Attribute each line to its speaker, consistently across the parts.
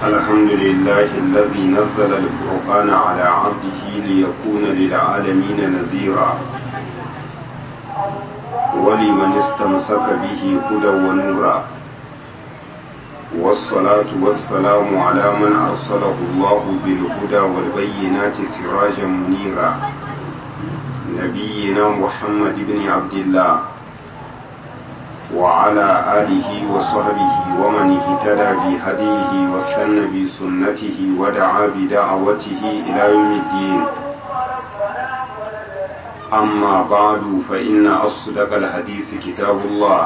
Speaker 1: الحمد لله الذي نزل الفرقان على عبده ليكون للعالمين نذيرا ولمن استمسك به هدى ونورا والصلاة والسلام على من أرسله الله بالهدى والبينات سراجا منيرا نبينا محمد بن عبد الله وعلى آله وصحبه ومن اهتدى بهديه واستنى بسنته ودعا بدعوته إلى يوم الدين أما بعد فإن أصدق الحديث كتاب الله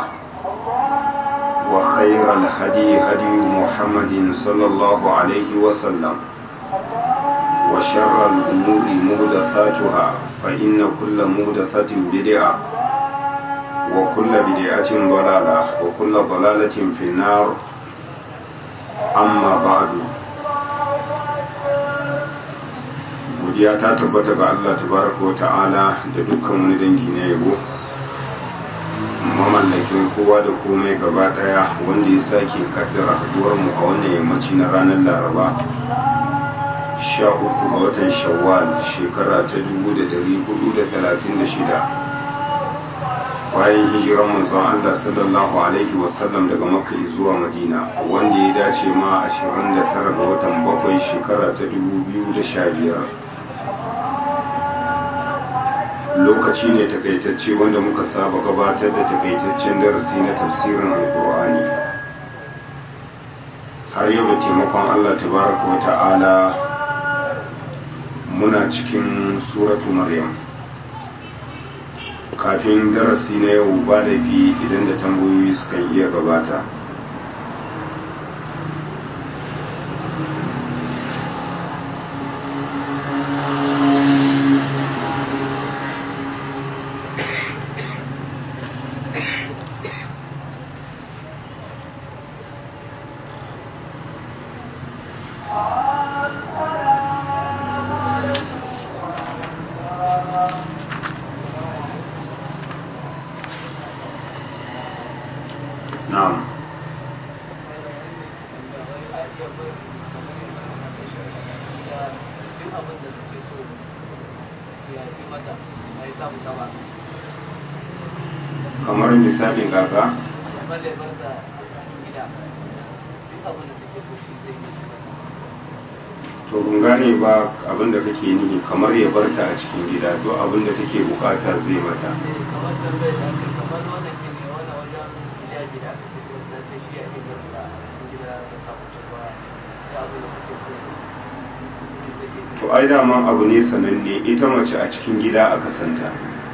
Speaker 1: وخير الهدي هدي محمد صلى الله عليه وسلم وشر الأمور مهدثاتها فإن كل مهدثة بدعة وكل بدعة ضلالة وكل ضلالة في النار أما بعد godiya ta tabbata ga Allah tabaraka wa ta'ala da dukkan wani dangi na yabo mamallakin kowa da komai gaba daya wanda ya sake kaddara haduwar mu a wannan yammaci na ranar laraba sha uku ga watan shawwal shekara ta dubu da dari hudu da talatin da shida bayan hijiran manzon Allah sallallahu alaihi wasallam daga makka zuwa madina wanda ya dace ma 29 ga watan bakwai shekara ta 2015 lokaci ne takaitacce wanda muka saba gabatar da takaitaccen darasi na tafsirin alkur'ani har yau da taimakon Allah tabaraka wa ta'ala muna cikin suratu maryam kafin darasi na yau ba da fi idan da tambayoyi sukan iya gabata kamar misalin kaka to kun gane ba abin da kake nihi kamar ya barta a cikin gida to abin da take bukata zai mata
Speaker 2: kamar tambayar da aka kamar wannan ke ne wannan wajen hijabi da aka ce ko sai ta shi ake barta a cikin gida da ta fito ba ya abu da kake so
Speaker 1: to ai daman abu ne sananne ita mace a cikin gida aka santa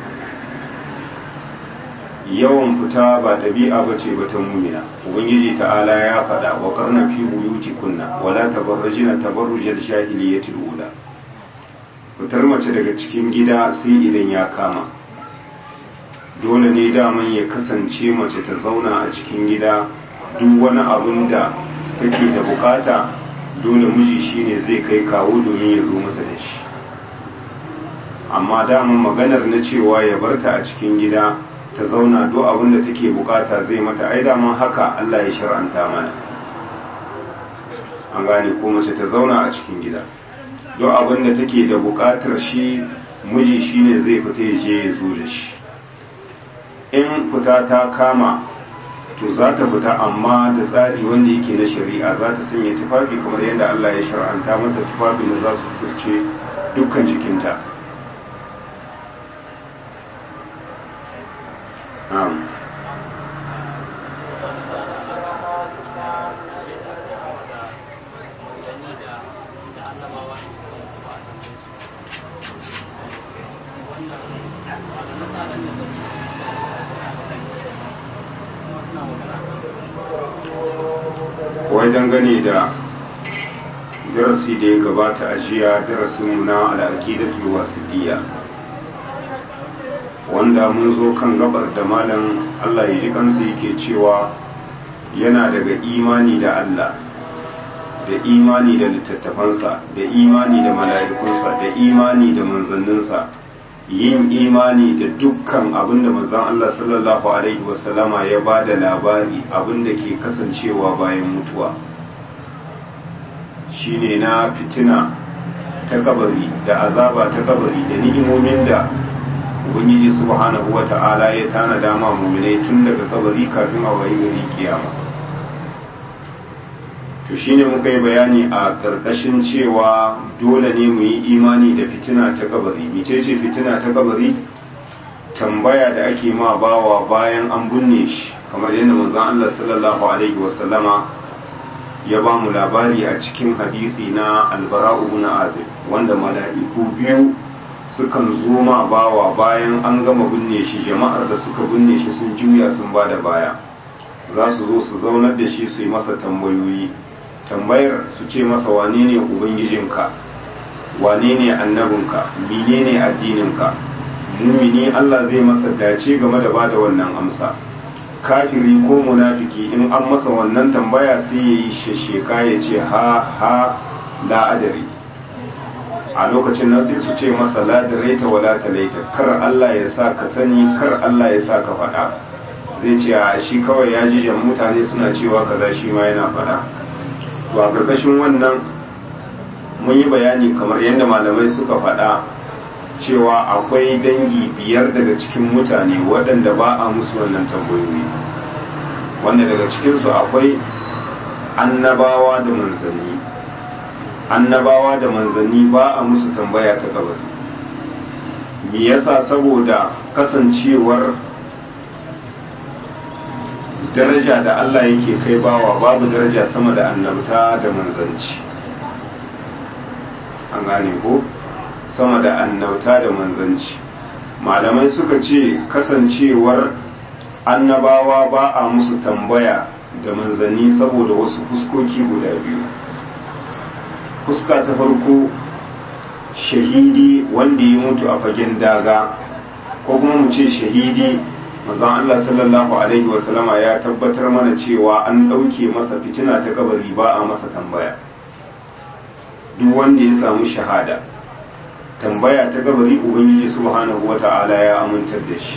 Speaker 1: yawan fita ba ɗabi'a ba ce ba ta mumina ubangiji ta'ala ya faɗa wa karna fi buyuti kunna wala tabarrajina tabarrujal jahiliyatil ula fitar mace daga cikin gida sai idan ya kama dole ne daman ya kasance mace ta zauna a cikin gida duk wani abun da take da bukata dole miji shine zai kai kawo domin ya zo mata da shi amma daman maganar na cewa ya barta a cikin gida ta zauna duk abin da take bukata zai mata ai daman haka Allah ya shar'anta mana an gane ko mace ta zauna a cikin gida duk abin da take da bukatar shi miji shine zai fita ya je ya zo da shi in fita ta kama to za ta fita amma da tsari wanda yake na shari'a za ta sanya tufafi kamar yadda Allah ya shar'anta mata tufafin da za su turce dukkan jikinta na'am wai dangane da darasi da ya gabata a jiya darasinmu na al'aqidatul wasidiyya wanda mun zo kan gabar da malam Allah ya ji kansa yake cewa yana daga imani da Allah da imani da littattafansa da imani da mala'ikunsa da imani da manzanninsa yin imani da dukkan abin da manzon Allah sallallahu alaihi wasallama ya ba da labari abin da ke kasancewa bayan mutuwa. shine na fitina ta kabari da azaba ta kabari da ni'imomin da ubangiji subhanahu wata'ala ya tana dama muminai tun daga kabari kafin a wayi gari kiyama to shine muka yi bayani a karkashin cewa dole ne mu yi imani da fitina ta kabari mecece fitina ta kabari tambaya da ake ma bawa bayan an binne shi kamar yadda manzon Allah sallallahu alaihi wasallama ya ba mu labari a cikin hadisi na albara'u ibn azib wanda mala'iku biyu sukan zo ma bawa bayan an gama binne shi jama'ar da suka binne shi sun juya sun ba da baya za su zo su zaunar da shi su yi masa tambayoyi tambayar su ce masa wane ne ubangijinka wane ne annabinka menene addininka mumini Allah zai masa dace game da bada wannan amsa kafiri ko munafiki in an masa wannan tambaya sai ya yi shesheka ya ce ha ha la adari a lokacin nan sai su ce masa la daraita wa la talaita kar Allah ya sa ka sani kar Allah ya sa ka faɗa zai ce a shi kawai ya ji jan mutane suna cewa kaza shi ma yana faɗa to a ƙarƙashin wannan mun yi bayani kamar yadda malamai suka faɗa cewa akwai dangi biyar daga cikin mutane waɗanda ba a musu wannan tambayoyi wanda daga cikinsu akwai annabawa da manzanni annabawa da manzanni ba a musu tambaya ta kabari me yasa saboda kasancewar daraja da Allah yake kai bawa babu daraja sama da annabta da manzanci an gane ko sama da annauta da manzanci malamai suka ce kasancewar annabawa ba a musu tambaya da manzanni saboda wasu fuskoki guda biyu fuska ta farko shahidi wanda ya mutu a fagen daga ko kuma mu ce shahidi mazan Allah sallallahu alaihi wasallama ya tabbatar mana cewa an ɗauke masa fitina ta kabari ba a masa tambaya duk wanda ya samu shahada tambaya ta gabari ubangiji subhanahu wata'ala ya amintar da shi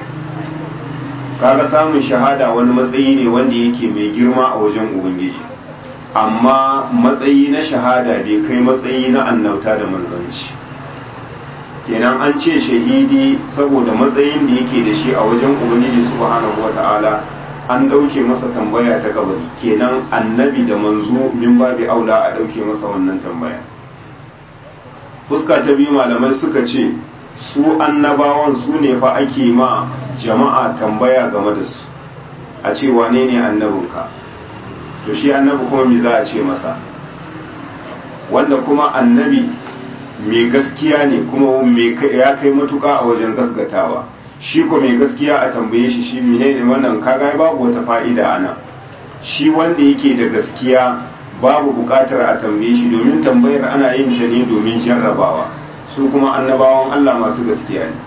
Speaker 1: kaga samun shahada wani matsayi ne wanda yake mai girma a wajen ubangiji amma matsayi na shahada bai kai matsayi na annauta da manzanci kenan an ce shahidi saboda matsayin da yake da shi a wajen ubangiji subhanahu wata'ala an ɗauke masa tambaya ta gabari kenan annabi da manzo min babi aula a ɗauke masa wannan tambaya fuska ta biyu malamai suka ce su annabawan su ne fa ake ma jama'a tambaya game da su a ce wane ne annabinka to shi annabi kuma me za a ce masa wanda kuma annabi mai gaskiya ne kuma ya kai matuka a wajen gasgatawa shi ko mai gaskiya a tambaye shi shi mene ne wannan kaga babu wata fa'ida ana shi wanda yake da gaskiya babu bukatar a tambaye shi domin tambayar ana yin ta ne domin jarrabawa su kuma annabawan Allah masu gaskiya ne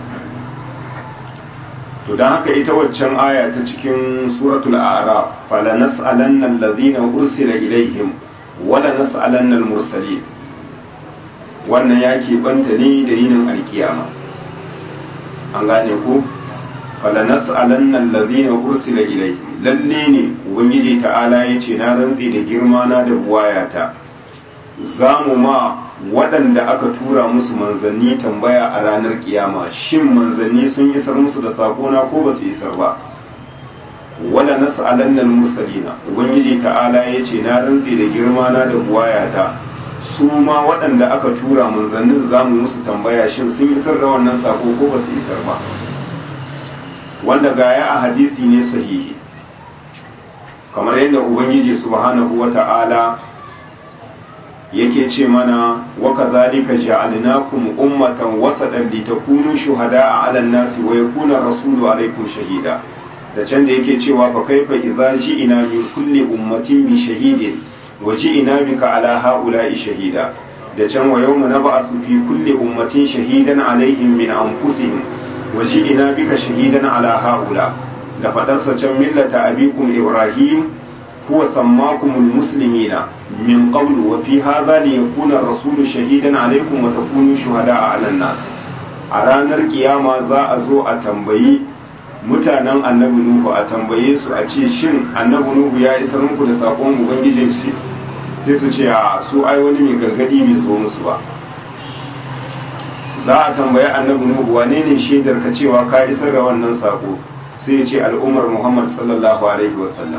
Speaker 1: to don haka ita waccan aya ta cikin suratul a'raf fala nas'alanna alladhina ursila ilaihim wala nas'alanna al-mursalin wannan ya banta ne da yinin alkiyama an gane ku fala nas'alanna alladhina ursila ilaihim lalle ne ubangiji ta'ala yace na rantsi da girma na da buwayata zamu ma waɗanda aka tura musu manzanni tambaya a ranar kiyama shin manzanni sun isar musu da sakona ko ba su isar ba wala nas'alanna al-mursalina ubangiji ta'ala yace na rantsi da girma na da buwayata su ma waɗanda aka tura manzannin zamu musu tambaya shin sun isar da wannan sako ko ba su isar ba wanda gaya a hadisi ne sahihi kamar yadda ubangiji subhanahu wata'ala yake ce mana wa kadhalika ja'alnakum ummatan wasatan litakunu shuhada'a 'ala an-nasi wa yakuna rasulu 'alaykum shahida da can da yake cewa fa kaifa idza ji'ina min kulli ummatin bi shahidin wa ji'ina bika 'ala ha'ula'i shahida da can wa yawma nab'athu fi kulli ummatin shahidan 'alayhim min anfusihim wa ji'ina bika shahidan 'ala ha'ula da fadarsa can millata abikum ibrahim هو سماكم المسلمين من قبل وفي هذا ليكون الرسول شهيدا عليكم وتكونوا شهداء على الناس a ranar kiyama za a zo a tambayi mutanen annabi nuhu a tambaye su a ce shin annabi nuhu ya isar muku da sakon ubangijin shi sai su ce a su ai wani mai gargadi bai zo musu ba za a tambayi annabi nuhu wane ne shaidar ka cewa ka isar da wannan sako sai ya ce al'ummar muhammad sallallahu alaihi wasallam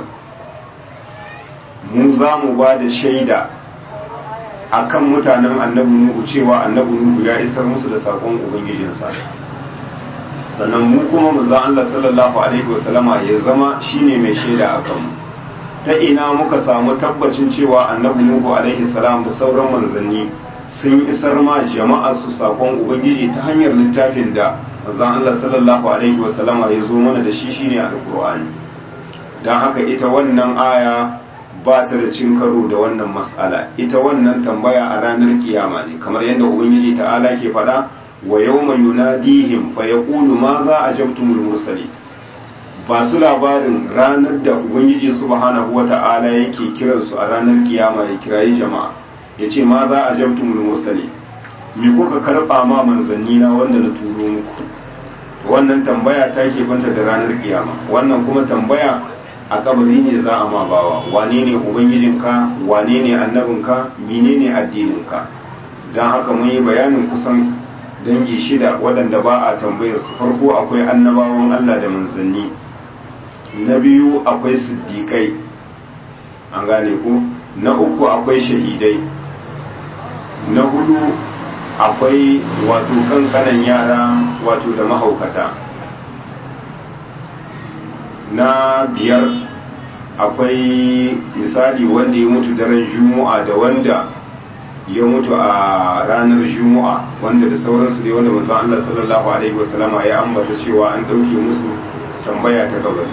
Speaker 1: mu za mu ba da shaida akan mutanen annabi nuhu cewa annabi nuhu ya isar musu da sakon ubangijinsa sannan mu kuma manzon Allah sallallahu alaihi wasallama ya zama shine mai shaida akan mu ta ina muka samu tabbacin cewa annabi nuhu alaihi salam da sauran manzanni sun isar ma jama'a su sakon ubangiji ta hanyar littafin da manzon Allah sallallahu alaihi wasallama ya zo mana da shi shine alqur'ani dan haka ita wannan aya ba ta da cin karo da wannan mas'ala ita wannan tambaya a ranar kiyama ne kamar yadda ubangiji ta'ala ke faɗa wa yawma yunadihim fa yaqulu ma za ajabtumul mursalin ba su labarin ranar da ubangiji subhanahu wata'ala yake kiransu a ranar kiyama ya kirayi jama'a yace ma za ajabtumul mursalin me kuka karba ma manzanni na wanda na turo muku wannan tambaya ta ke banta da ranar kiyama wannan kuma tambaya a kabari ne za a ma bawa wane ne ubangijinka wane ne annabinka menene addininka don haka mun yi bayanin kusan dangi shida waɗanda ba a tambayar su farko akwai annabawan Allah da manzanni na biyu akwai siddiƙai an gane ku na uku akwai shahidai na hudu akwai wato kankanan yara wato da mahaukata na biyar akwai misali wanda ya mutu daren juma'a da wanda ya mutu a ranar juma'a wanda da sauransu dai wanda manzon Allah sallallahu alaihi wasallama ya ambata cewa an dauke musu tambaya ta kabari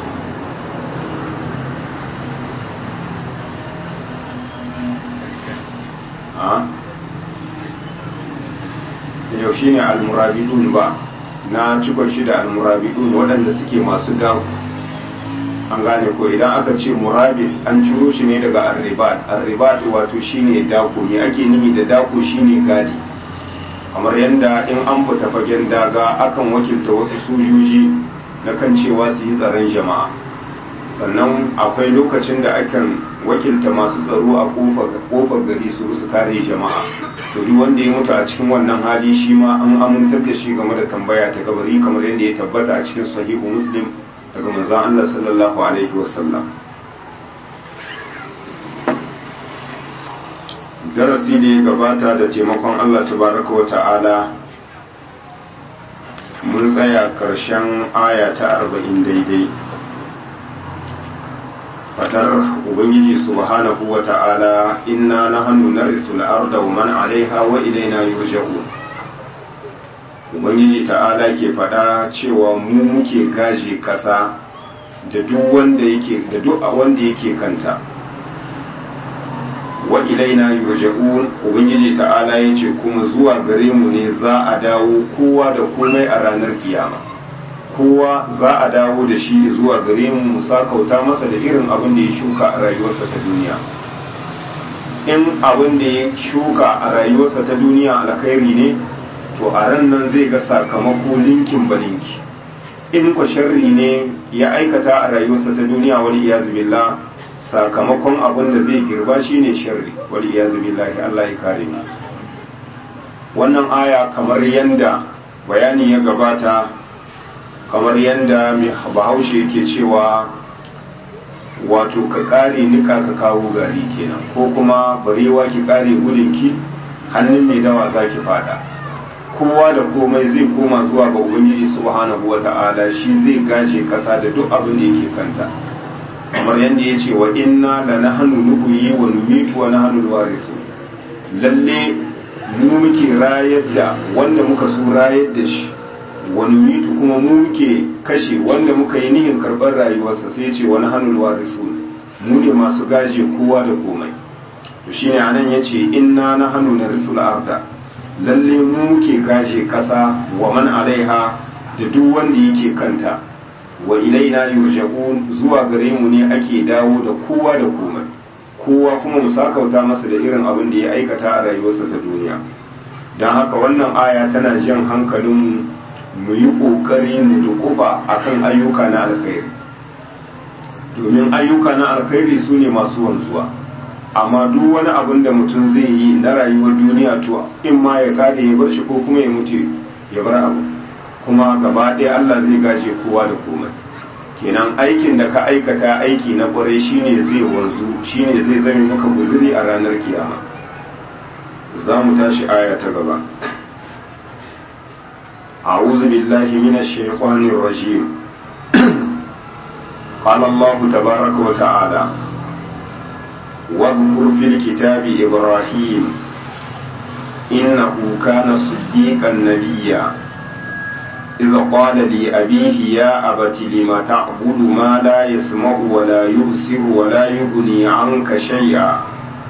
Speaker 1: a yau shine al-murabidun ba na cikon shi da al-murabidun waɗanda suke masu dawo an gane ko idan aka ce murabit an ciro shi ne daga arribat arribat wato shine dako me ake nihi da dako shine gadi kamar yadda in an fita fagen daga akan wakilta wasu sojoji na kan cewa su yi tsaron jama'a sannan akwai lokacin da akan wakilta masu tsaro a kofar gari su su kare jama'a to duk wanda ya mutu a cikin wannan hali shi ma an amintar da shi game da tambaya ta kabari kamar yadda ya tabbata a cikin sahihu muslim daga manzon Allah sallallahu alaihi wasallam darasi da ya gabata da taimakon Allah tabaraka wa ta'ala mun tsaya karshen aya ta arba'in daidai fadar ubangiji subhanahu wa ta'ala inna nahnu narithu al-arda wa man 'alayha wa ilayna yurja'un ubangiji ta'ala ke fada cewa mu muke gaje kasa da duk wanda yake da duk wanda yake kanta wa ilaina yurja'un ubangiji ta'ala yace kuma zuwa gare mu ne za a dawo kowa da komai a ranar kiyama kowa za a dawo da shi zuwa gare mu mu sakauta masa da irin abin da ya shuka a rayuwarsa ta duniya in abin da ya shuka a rayuwarsa ta duniya alkhairi ne to a ran nan zai ga sakamako linkin balinki in kwa sharri ne ya aikata a rayuwarsa ta duniya wani iyazu billah sakamakon abin da zai girba shine sharri wani iyazu billahi Allah ya kare mu wannan aya kamar yanda bayani ya gabata kamar yanda mai bahaushe yake cewa wato ka kare nika ka kawo gari kenan ko kuma barewa ki kare gudunki hannun mai dawa za ki fada kowa da komai zai koma zuwa ga ubangiji subhanahu wata'ala shi zai gaje kasa da duk abin da yake kanta kamar yadda ya ce wa inna la nahnu nuhyi wa numitu wa nahnu alwarisu lalle mu muke rayar da wanda muka so rayar da shi wa numitu kuma mu muke kashe wanda muka yi nihin karɓar rayuwarsa sai ya ce wa nahnu alwarisu mu ne masu gaje kowa da komai to shine anan yace inna nahnu narisul arda lalle mu ke gaje kasa wa man alaiha da duk wanda yake kanta wa ilaina yurja'un zuwa gare mu ne ake dawo da kowa da komai kowa kuma mu sakauta masa da irin abin da ya aikata a rayuwarsa ta duniya don haka wannan aya tana jan hankalin mu yi ƙoƙari mu dukufa akan ayyuka na alkhairi domin ayyuka na alkhairi su ne masu wanzuwa amma duk wani abin da mutum zai yi na rayuwar duniya to in ma ya kare ya bar shi ko kuma ya mutu ya bar abu kuma gaba ɗaya Allah zai gaje kowa da komai kenan aikin da ka aikata aiki na ƙwarai shine zai wanzu shine zai zame maka guzuri a ranar kiyama za mu tashi aya ta gaba أعوذ بالله من الشيطان الرجيم قال الله تبارك وتعالى واذكر في الكتاب إبراهيم إنه كان صديقا نبيا إذ قال لأبيه يا أبت لم تعبد ما لا يسمع ولا يبصر ولا يغني عنك شيئا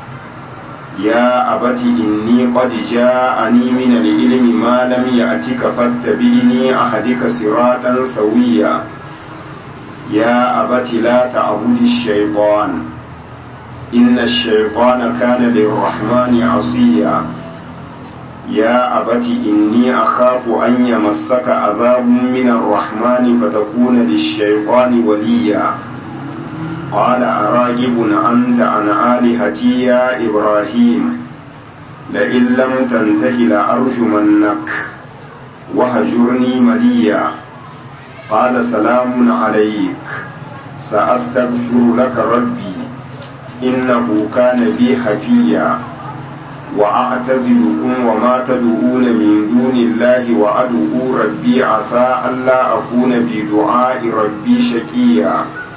Speaker 1: يا أبت إني قد جاءني من العلم ما لم يأتك فاتبعني أهدك صراطا سويا يا أبت لا تعبد الشيطان إن الشيطان كان للرحمن عصيا يا أبت إني أخاف أن يمسك عذاب من الرحمن فتكون للشيطان وليا قال أراجب أنت عن آلهتي يا إبراهيم لئن لم تنته لأرجمنك وهجرني مليا قال سلام عليك سأستغفر لك ربي إنه كان بي حفيا وأعتزلكم وما تدعون من دون الله وأدعو ربي عسى ألا أكون بدعاء ربي شقيا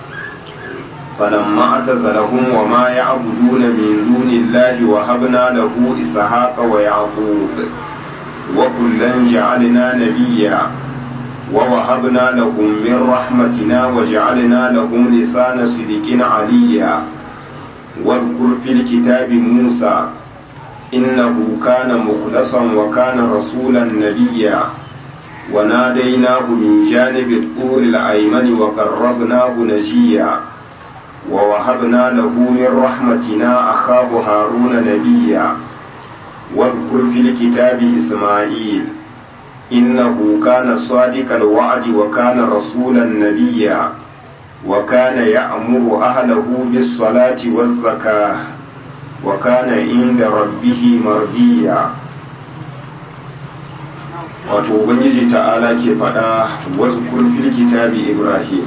Speaker 1: فلما اعتزلهم وما يعبدون من دون الله وهبنا له إسحاق ويعقوب وكلا جعلنا نبيا ووهبنا لهم من رحمتنا وجعلنا لهم لسان صدق عليا واذكر في الكتاب موسى إنه كان مخلصا وكان رسولا نبيا وناديناه من جانب الطور الأيمن وقربناه نجيا ووهبنا له من رحمتنا أخاه هارون نبيا واذكر في الكتاب إسماعيل إنه كان صادق الوعد وكان رسولا نبيا وكان يأمر أهله بالصلاة والزكاة وكان عند ربه مرضيا wato ubangiji ta'ala ke faɗa wasu fil kitabi ibrahim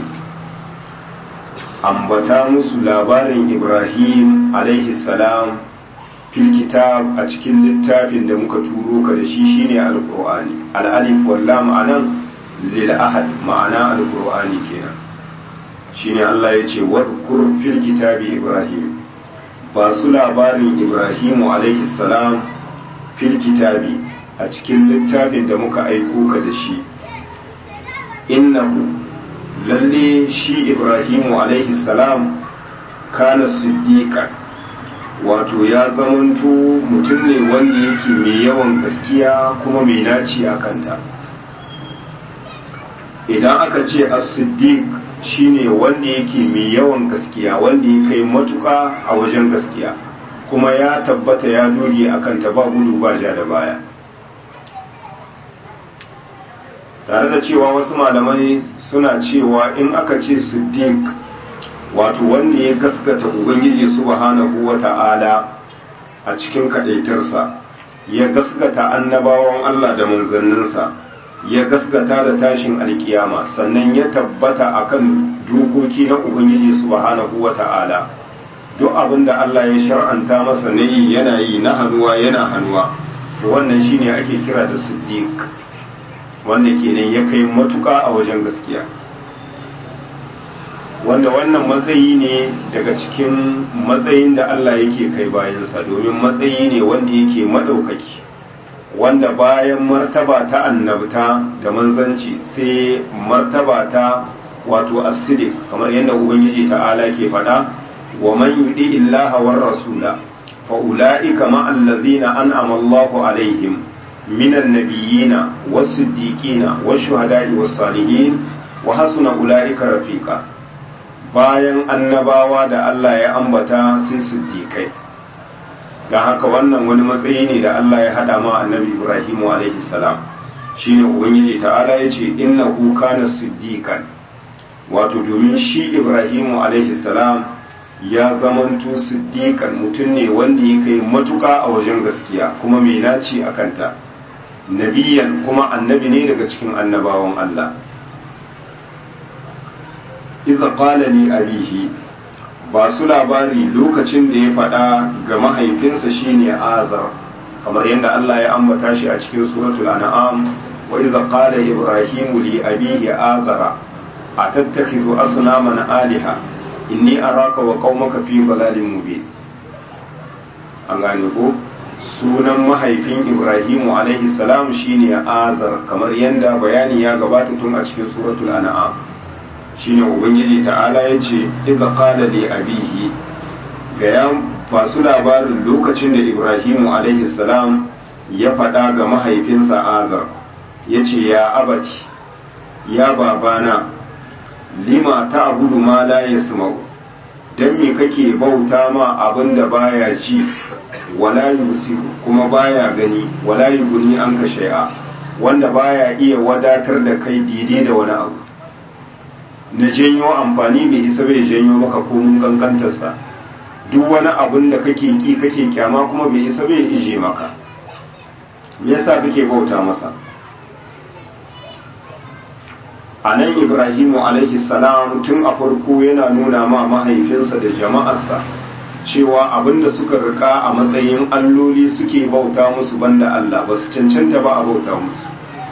Speaker 1: ambata musu labarin ibrahim alaihi salam fil kitab a cikin littafin da muka turo ka da shi shine alqur'ani al-alif wal lam anan lil ahad ma'ana alqur'ani kenan shine Allah ya ce wadhkur fil kitabi ibrahim ba su labarin ibrahim alaihi salam fil kitabi a cikin littafin da muka aiko ka da shi innahu lalle shi ibrahimu alaihi salam kana siddiqa wato ya zamanto mutum ne wanda yake mai yawan gaskiya kuma mai naci a kanta idan aka ce as-siddiq shine wanda yake mai yawan gaskiya wanda ya kai matuka a wajen gaskiya kuma ya tabbata ya doge a kanta ba gudu ba ja da baya tare da cewa wasu malamai suna cewa in aka ce siddiq wato wanda ya gaskata ubangiji subhanahu wata'ala a cikin kadaitarsa ya gaskata annabawan Allah da manzanninsa ya gaskata da tashin alkiyama sannan ya tabbata akan dokoki na ubangiji subhanahu wata'ala duk abin da Allah ya shar'anta masa na yi yana yi na hannuwa yana hannuwa to wannan shine ake kira da siddiq wanda kenan ya kai matuka a wajen gaskiya wanda wannan matsayi ne daga cikin matsayin da Allah yake kai bayansa domin matsayi ne wanda yake maɗaukaki wanda bayan martaba ta annabta da manzanci sai martaba ta wato asidik kamar yadda ubangiji ta'ala ke faɗa wa man yudi illaha war rasula fa ulaika ma allazina an'ama Allahu alaihim من النبيين والصديقين والشهداء والصالحين وحسن أولئك رفيقا bayan annabawa da Allah ya ambata sun siddiƙai don haka wannan wani matsayi ne da Allah ya haɗa ma annabi Ibrahim alaihi salam shine ubangiji ta'ala ya ce innahu kana siddiqan wato domin shi Ibrahim alaihi salam ya zamanto siddiqan mutum ne wanda ya kai matuka a wajen gaskiya kuma mai naci a kanta nabiyan kuma annabi ne daga cikin annabawan Allah idza qala li abihi ba su labari lokacin da ya faɗa ga mahaifinsa shine azar kamar yadda Allah ya ambata shi a cikin suratul an'am wa idza qala ibrahimu li abihi azara atattakhidhu asnaman aliha inni araka wa qaumaka fi dalalin mubin an gane ko sunan mahaifin ibrahimu alaihi salam shine azar kamar yadda bayani ya gabata tun a cikin suratul an'am shine ubangiji ta'ala yace idza qala li abihi ga ya basu labarin lokacin da ibrahimu alaihi salam ya faɗa ga mahaifinsa azar yace ya abati ya babana lima ta abudu ma la yasma'u dan me kake bauta ma abin da baya ji wala yusiru kuma baya gani wala yuguni an ka shay'a wanda baya iya wadatar da kai daidai da wani abu na janyo amfani bai isa bai janyo maka komun kankantarsa duk wani abin da kake ki kake kyama kuma bai isa bai ije maka me yasa kake bauta masa a nan ibrahimu alaihi salam tun a farko yana nuna ma mahaifinsa da jama'arsa cewa abinda suka rika a matsayin alloli suke bauta musu banda Allah ba su cancanta ba a bauta musu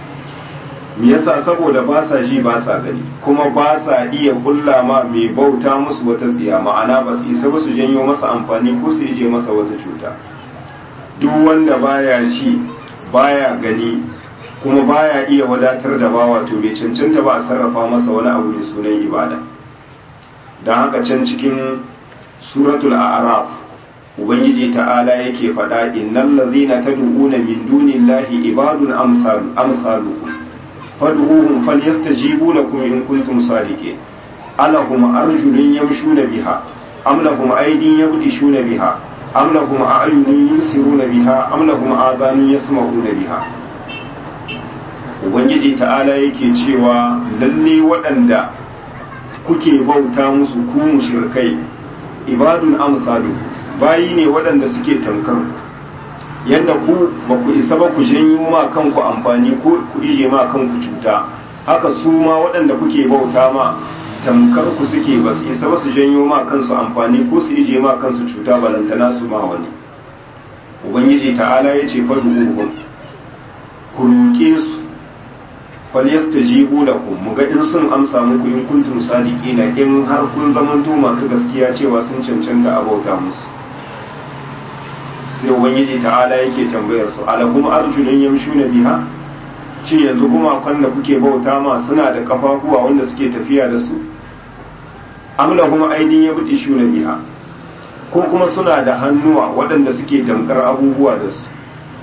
Speaker 1: me yasa saboda ba sa ji ba sa gani kuma ba sa iya kulla ma mai bauta musu wata tsiya ma'ana ba su isa ba su janyo masa amfani ko su je masa wata cuta duk wanda baya ji baya gani kuma baya iya wadatar da bawa to bai cancanta ba a sarrafa masa wani abu mai sunan ibada don haka can cikin suratul a'raf ubangiji ta'ala yake faɗa innal ladzina tad'una min dunillahi ibadun amsal amsalukum fad'uhum falyastajibu lakum in kuntum sadiqin alahum arjulun yamshuna biha am lahum aydin yabdishuna biha am lahum a'yunun yusiruna biha am lahum adhanun yasma'una biha ubangiji ta'ala yake cewa lalle waɗanda kuke bauta musu ku mushrikai ibadun amsalu bayi ne waɗanda suke tankar yadda ku ba ku isa ba ku janyo ma kanku amfani ko ku ije ma kanku cuta haka su ma waɗanda kuke bauta ma tamkar ku suke ba su isa ba su janyo ma kansu amfani ko su ije ma kansu cuta balantana su ma wani ubangiji ta'ala ya ce fadu ku roƙe su falyastajibu lakum muga in sun amsa muku in kuntum sadiqina in har kun zamanto masu gaskiya cewa sun cancanta a bauta musu sai ubangiji ta'ala yake tambayar su alakum arjulun yamshuna biha shi yanzu kuma da kuke bauta ma suna da kafafuwa wanda suke tafiya da su am lahum aydin yabdishuna biha ko kuma suna da hannuwa waɗanda suke damkar abubuwa da su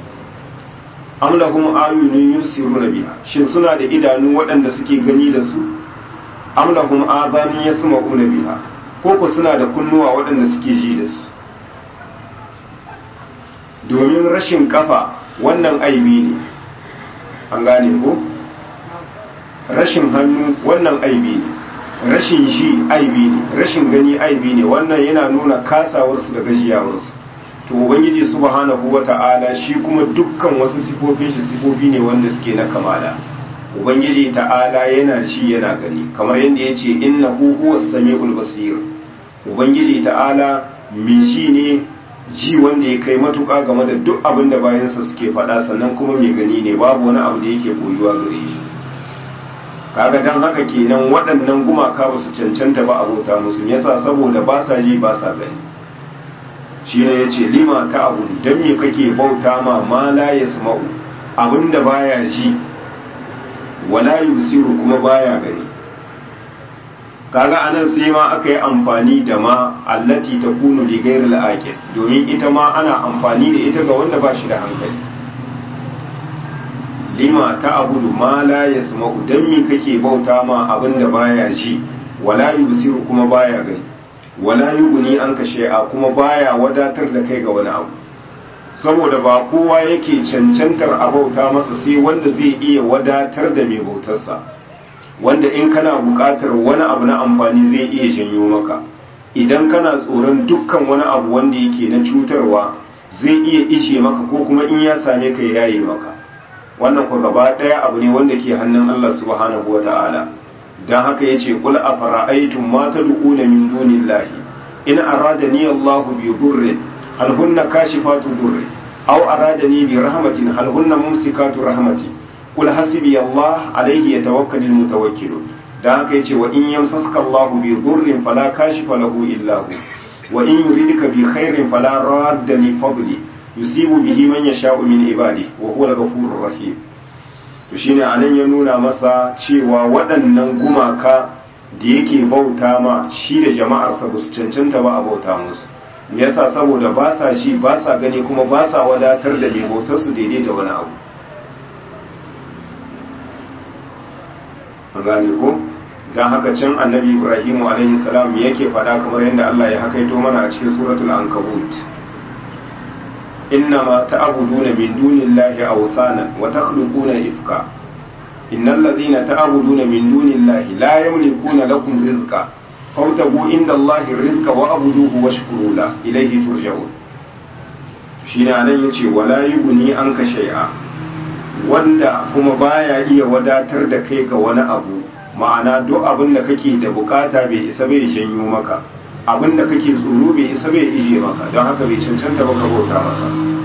Speaker 1: am lahum ayunun yusiruna biha shin suna da idanu waɗanda suke gani da su am lahum adhanun yasma'una biha ko ko suna da kunnuwa waɗanda suke ji da su domin rashin kafa wannan aibi ne an gane ko rashin hannu wannan aibi ne rashin ji aibi ne rashin gani aibi ne wannan yana nuna kasawarsu da gajiyawarsu to ubangiji subhanahu wata'ala shi kuma dukkan wasu sifofin shi sifofi ne wanda suke na kamala ubangiji ta'ala yana ji yana gani kamar yadda ya ce innahu huwas sami'ul basir ubangiji ta'ala mai ji ne ji wanda ya kai matuƙa game da duk abin da bayansa suke faɗa sannan kuma mai gani ne babu wani abu da yake koyuwa gare shi kaga dan haka kenan waɗannan gumaka ba su cancanta ba abota musu yasa saboda ba sa ji ba sa gani shi ne ya ce lima ta abu don me kake bauta ma ma la ya sama'u abinda baya ji wala yusiru kuma baya gani kaga anan sai ma aka yi amfani da ma allati ta kunu li ghairil aqil domin ita ma ana amfani da ita ga wanda ba shi da hankali lima ta abudu ma la yasma'u dan me kake bauta ma abinda baya ji wala yusiru kuma baya gani wala yuguni an kashe a kuma baya wadatar da kai ga wani abu saboda ba kowa yake cancantar a bauta masa sai wanda zai iya wadatar da mai bautarsa wanda in kana buƙatar wani abu na amfani zai iya janyo maka idan kana tsoron dukkan wani abu wanda yake na cutarwa zai iya ishe maka ko kuma in ya same ka ya yaye maka wannan ku gaba ɗaya abu ne wanda ke hannun Allah subhanahu wa ta'ala don haka ya ce kul a fara'aitun ma ta du'una min dunillahi in aradani Allah bi durrin hal hunna kashifatu durri aw aradani bi rahmatin hal hunna mumsikatu rahmati kul hasbi Allah alayhi yatawakkalul mutawakkilun don haka ya ce wa in yamsaska Allah bi durrin fala kashifa lahu illa hu wa in yuridka bi khairin fala radda li fadli yusibu bihi man yasha'u min ibadi wa huwa al-ghafurur rahim to shine anan ya nuna masa cewa waɗannan gumaka da yake bauta ma shi da jama'arsa ba su cancanta ba a bauta musu me yasa saboda ba sa shi ba sa gani kuma ba sa wadatar da mai bautar su daidai da wani abu an gane ko dan haka can annabi ibrahimu alaihi salam yake faɗa kamar yadda Allah ya hakaito mana a cikin suratul ankabut إنما تعبدون من دون الله أوثانا وتخلقون إفكا إن الذين تعبدون من دون الله لا يملكون لكم رزقا فابتغوا عند الله الرزق وأعبدوه واشكروا له إليه ترجعون shine anan yace wala yughni anka shay'a wanda kuma baya iya wadatar da kai ga wani abu ma'ana duk abin da kake da bukata bai isa bai janyo maka abin da kake tsoro bai isa bai ije maka don haka bai cancanta ba ka bauta masa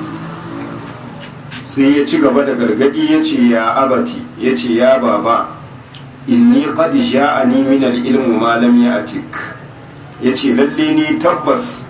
Speaker 1: sai ya ci gaba da gargadi ya ce ya abati ya ce ya baba inni qad ja'ani min al-ilmu ma lam ya'tik yace lalle ni tabbas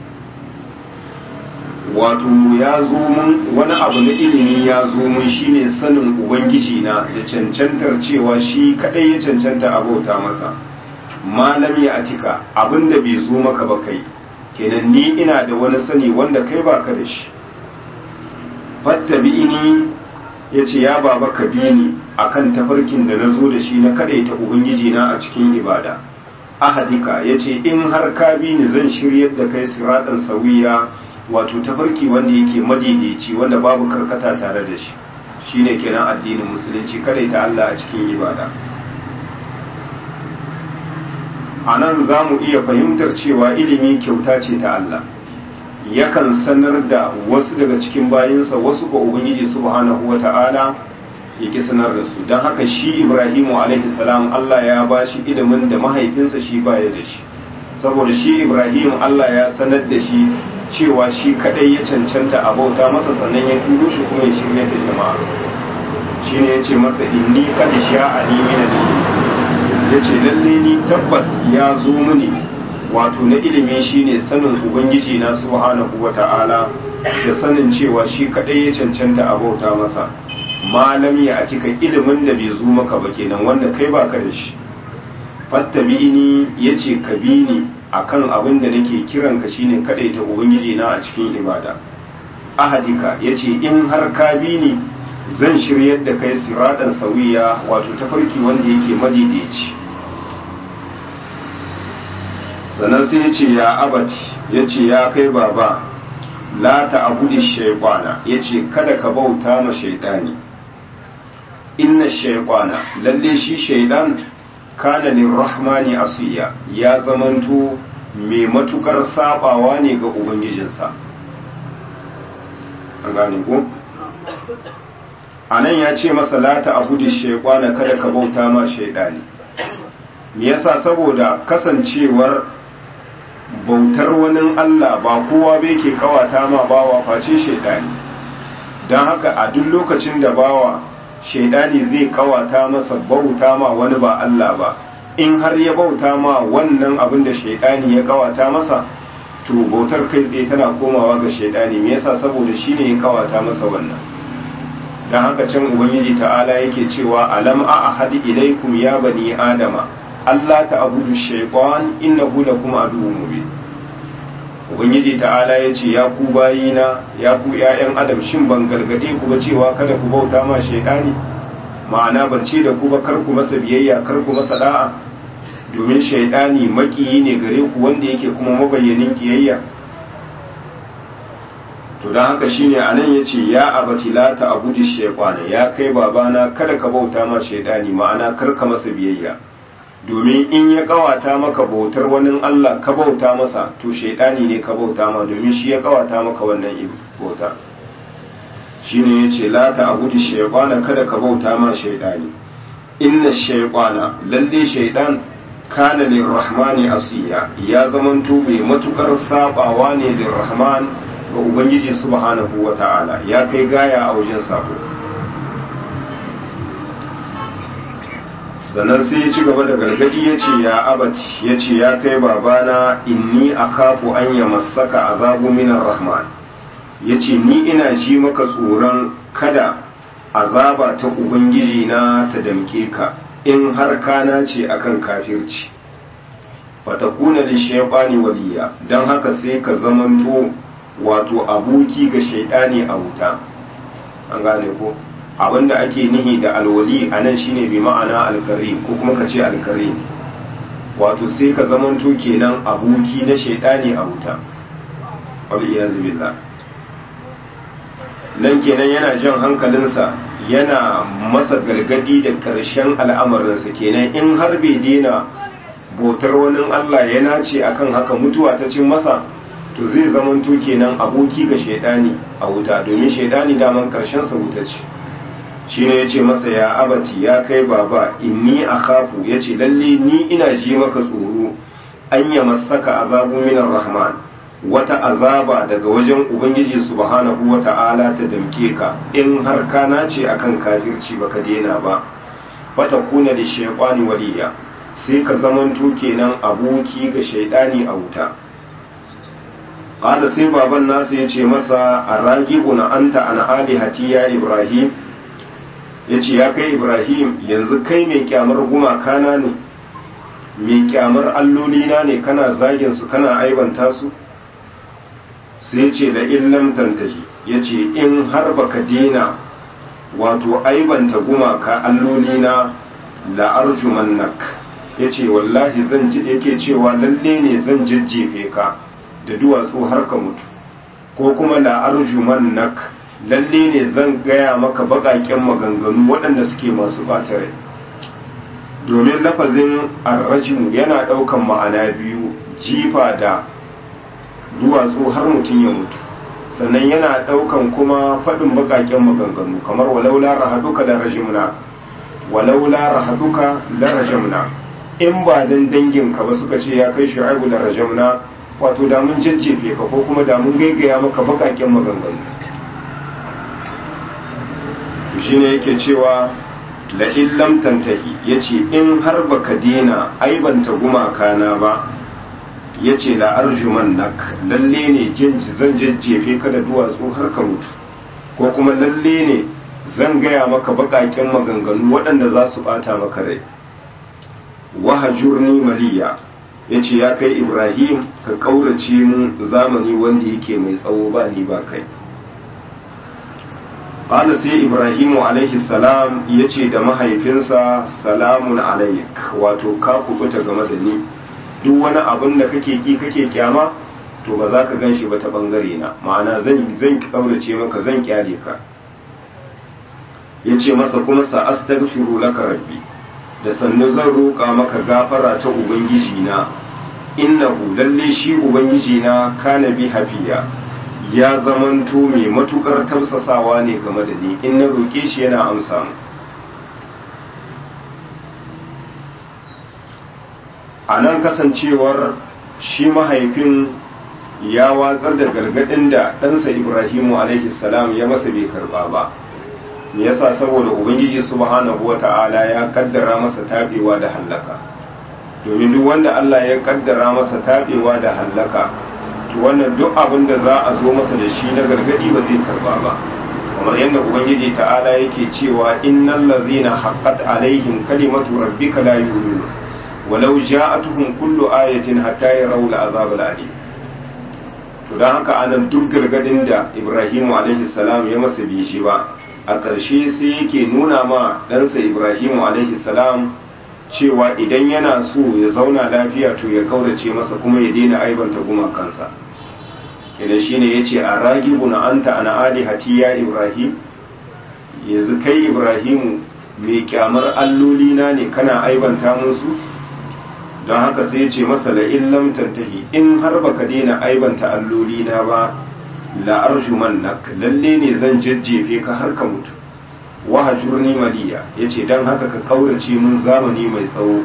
Speaker 1: wato ya zo mun wani abu na ilimi ya zo mun shine sanin ubangiji na da cancantar cewa shi kadai ya cancanta a bauta masa malam ya atika abinda bai zo maka ba kai kenan ni ina da wani sani wanda kai baka da shi fattabi'ini yace ya baba ka bi ni akan tafarkin da na zo da shi na kadaita ubangiji na a cikin ibada ahadika yace in har ka bi ni zan shiryar da kai siratan sawiya wato tafarki wanda yake madaidaici wanda babu karkata tare da shi shine kenan addinin musulunci kadaita Allah a cikin ibada a nan za mu iya fahimtar cewa ilimi kyauta ce ta Allah yakan sanar da wasu daga cikin bayinsa wasu ko ubangiji subhanahu wa ta'ala ya ki sanar da su don haka shi ibrahimu alaihi salam Allah ya ba shi ilimin da mahaifinsa shi baya da shi saboda shi ibrahim Allah ya sanar da shi cewa shi kadai ya cancanta a bauta masa sannan ya turo shi kuma ya shirya da jama'a shine ya ce masa inni qad sha'ani min ya ce lalle ni tabbas ya zo mini wato na ilimi shine sanin ubangiji na subhanahu wa ta'ala da sanin cewa shi kadai ya cancanta a bauta masa malam ya cika ilimin da bai zo maka ba kenan wanda kai baka da shi fattabi'ini yace ka bi ni akan abin da nake kiran ka shine kadai ta ubangiji na a cikin ibada ahadika yace in har ka bi ni zan shiryar da kai siratan sawiya wato tafarki wanda yake madaidaici sannan sai ya ce ya abati ya ce ya kai baba la ta abudi shaikwana ya ce kada ka bauta ma shaidani inna shaikwana lalle shi shaidan kana lirrahmani asiya ya zamanto mai matukar sabawa ne ga ubangijinsa an gane ko a nan ya ce masa lata abu da shaikwana kada ka bauta ma shaidani me yasa saboda kasancewar bautar wani Allah ba kowa bai ke kawata ma bawa face shaidani don haka a duk lokacin da bawa shaidani zai kawata masa bauta ma wani ba Allah ba in har ya bauta ma wannan abin da shaidani ya kawata masa to bautar kai tsaye tana komawa ga shaidani me yasa saboda shine ya kawata masa wannan dan haka can ubangiji ta'ala yake cewa alam a ahadi ilaikum ya bani adama Allah ta'budu shaytan innahu lakum aduwwun mubin ubangiji ta'ala ya ce ya ku bayina ya ku ƴaƴan adam shin ban gargade ku ba cewa kada ku bauta ma shaidani ma'ana ban ce da ku ba kar ku masa biyayya kar ku masa da'a domin shaidani makiyi ne gare ku wanda yake kuma mabayyanin kiyayya to don haka shine anan yace ya abati la ta'budi shaytana ya kai babana kada ka bauta ma shaidani ma'ana kar ka masa biyayya domin in ya kawata maka bautar wani Allah ka bauta masa to shaidani ne ka bauta ma domin shi ya kawata maka wannan bauta shine yace la ta abudu shaytana kada ka bauta ma shaidani inna shaytana lalle shaidan kana lirrahmani asiya ya zamanto mai matukar sabawa ne lirrahman ga ubangiji subhanahu wata'ala ya kai gaya a wajen sabo sannan sai ya ci gaba da gargadi ya ce ya abaci ya ce ya kai babana inni akhafu an ya masaka azabu minar rahman ya ce ni ina ji maka tsoron kada azaba ta ubangiji na ta damke ka in har kana ce akan kafirci fatakuna da shaytani waliya don haka sai ka zamanto wato aboki ga shaidani a wuta an gane ko abinda ake nihi da alwali a nan shine bi ma'ana alkarim ko kuma ka ce alkarim wato sai ka zamanto kenan aboki na shaidani a wuta waliyazu billah nan kenan yana jan hankalinsa yana masa gargadi da ƙarshen al'amarinsa kenan in har bai daina bautar wani Allah ya nace akan haka mutuwa ta cin masa to zai zamanto kenan aboki ga shaidani a wuta domin shaidani daman ƙarshen sa wuta ce shine yace masa ya abati ya kai baba inni akhafu yace lalle ni ina ji maka tsoro an ya masaka azabu minar rahman wata azaba daga wajen ubangiji subhanahu wata'ala ta damke ka in har ka nace akan kafirci baka daina ba fata kuna da shaytani waliya sai ka zamanto kenan aboki ga shaidani a wuta qala sai baban nasu yace masa aragibuna anta an alihati ya ibrahim yace ya kai ibrahim yanzu kai mai kyamar gumaka na ne mai kyamar alloli na ne kana zagin su kana aibanta su sai ce da illam tantahi yace in har baka dena wato aibanta gumaka alloli na la arjumannak yace wallahi zan ji yake cewa lalle ne zan jajjefe ka da duwatsu har ka mutu ko kuma la arjumannak lalle ne zan gaya maka baƙaƙen maganganu waɗanda suke masu ɓata rai domin lafazin arrajimu yana ɗaukan ma'ana biyu jifa da duwatsu har mutum ya mutu sannan yana ɗaukan kuma faɗin baƙaƙen maganganu kamar walaula rahaduka da rajimna walaula rahaduka da rajimna in ba dan danginka ba suka ce ya kai shu'aibu da rajamna wato da mun jajjefe ka ko kuma da mun gaigaya maka baƙaƙen maganganu shine yake cewa la illam tantahi yace in har baka dena aibanta gumaka na ba yace la arjuman nak lalle ne zan jajjefe ka da duwatsu har ka mutu ko kuma lalle ne zan gaya maka bakaken maganganu waɗanda za su bata maka rai wahajurni maliya yace ya kai ibrahim ka kaurace mu zamani wanda yake mai tsawo ba ni ba kai Ƙala sai Ibrahimu alaihi salam ya ce da mahaifinsa salamun alaik wato ka kubuta game da ni duk wani abin da kake ki kake kyama to ba za ka gan shi ba ta bangare na ma'ana zan zan kaurace maka zan kyale ka ya ce masa kuma sa astaghfiru laka rabbi da sannu zan roƙa maka gafara ta ubangiji na innahu lalle shi ubangiji na kana bi hafiya ya zamanto mai matukar tausasawa ne game da ni in na roƙe shi yana amsa mu a nan kasancewar shi mahaifin ya watsar da gargaɗin da ɗansa ibrahimu alaihi salam ya masa bai karɓa ba me yasa saboda ubangiji subhanahu wata'ala ya kaddara masa tabewa da hallaka domin duk wanda Allah ya kaddara masa tabewa da hallaka to wannan duk abin da za a zo masa da shi na gargadi ba zai karba ba kamar yadda ubangiji ta'ala yake cewa innal ladzina haqqat alaihim kalimatu rabbika la yu'minun walau ja'atuhum kullu ayatin hatta yarawul azab al-alim to dan haka anan duk gargadin da Ibrahim alaihi salam ya masa bi shi ba a ƙarshe sai yake nuna ma ɗansa Ibrahim alaihi salam cewa idan yana so ya zauna lafiya to ya kaurace masa kuma ya daina aibanta gumakansa kenan shine yace aragibun anta ana alihati ya ibrahim yanzu kai ibrahimu mai kyamar alloli na ne kana aibanta musu don haka sai ya ce masa la illam tantahi in har baka daina aibanta alloli na ba la arjumannak lalle ne zan jajjefe ka har ka mutu wa hajurni maliya yace dan haka ka kaurace mun zamani mai tsawo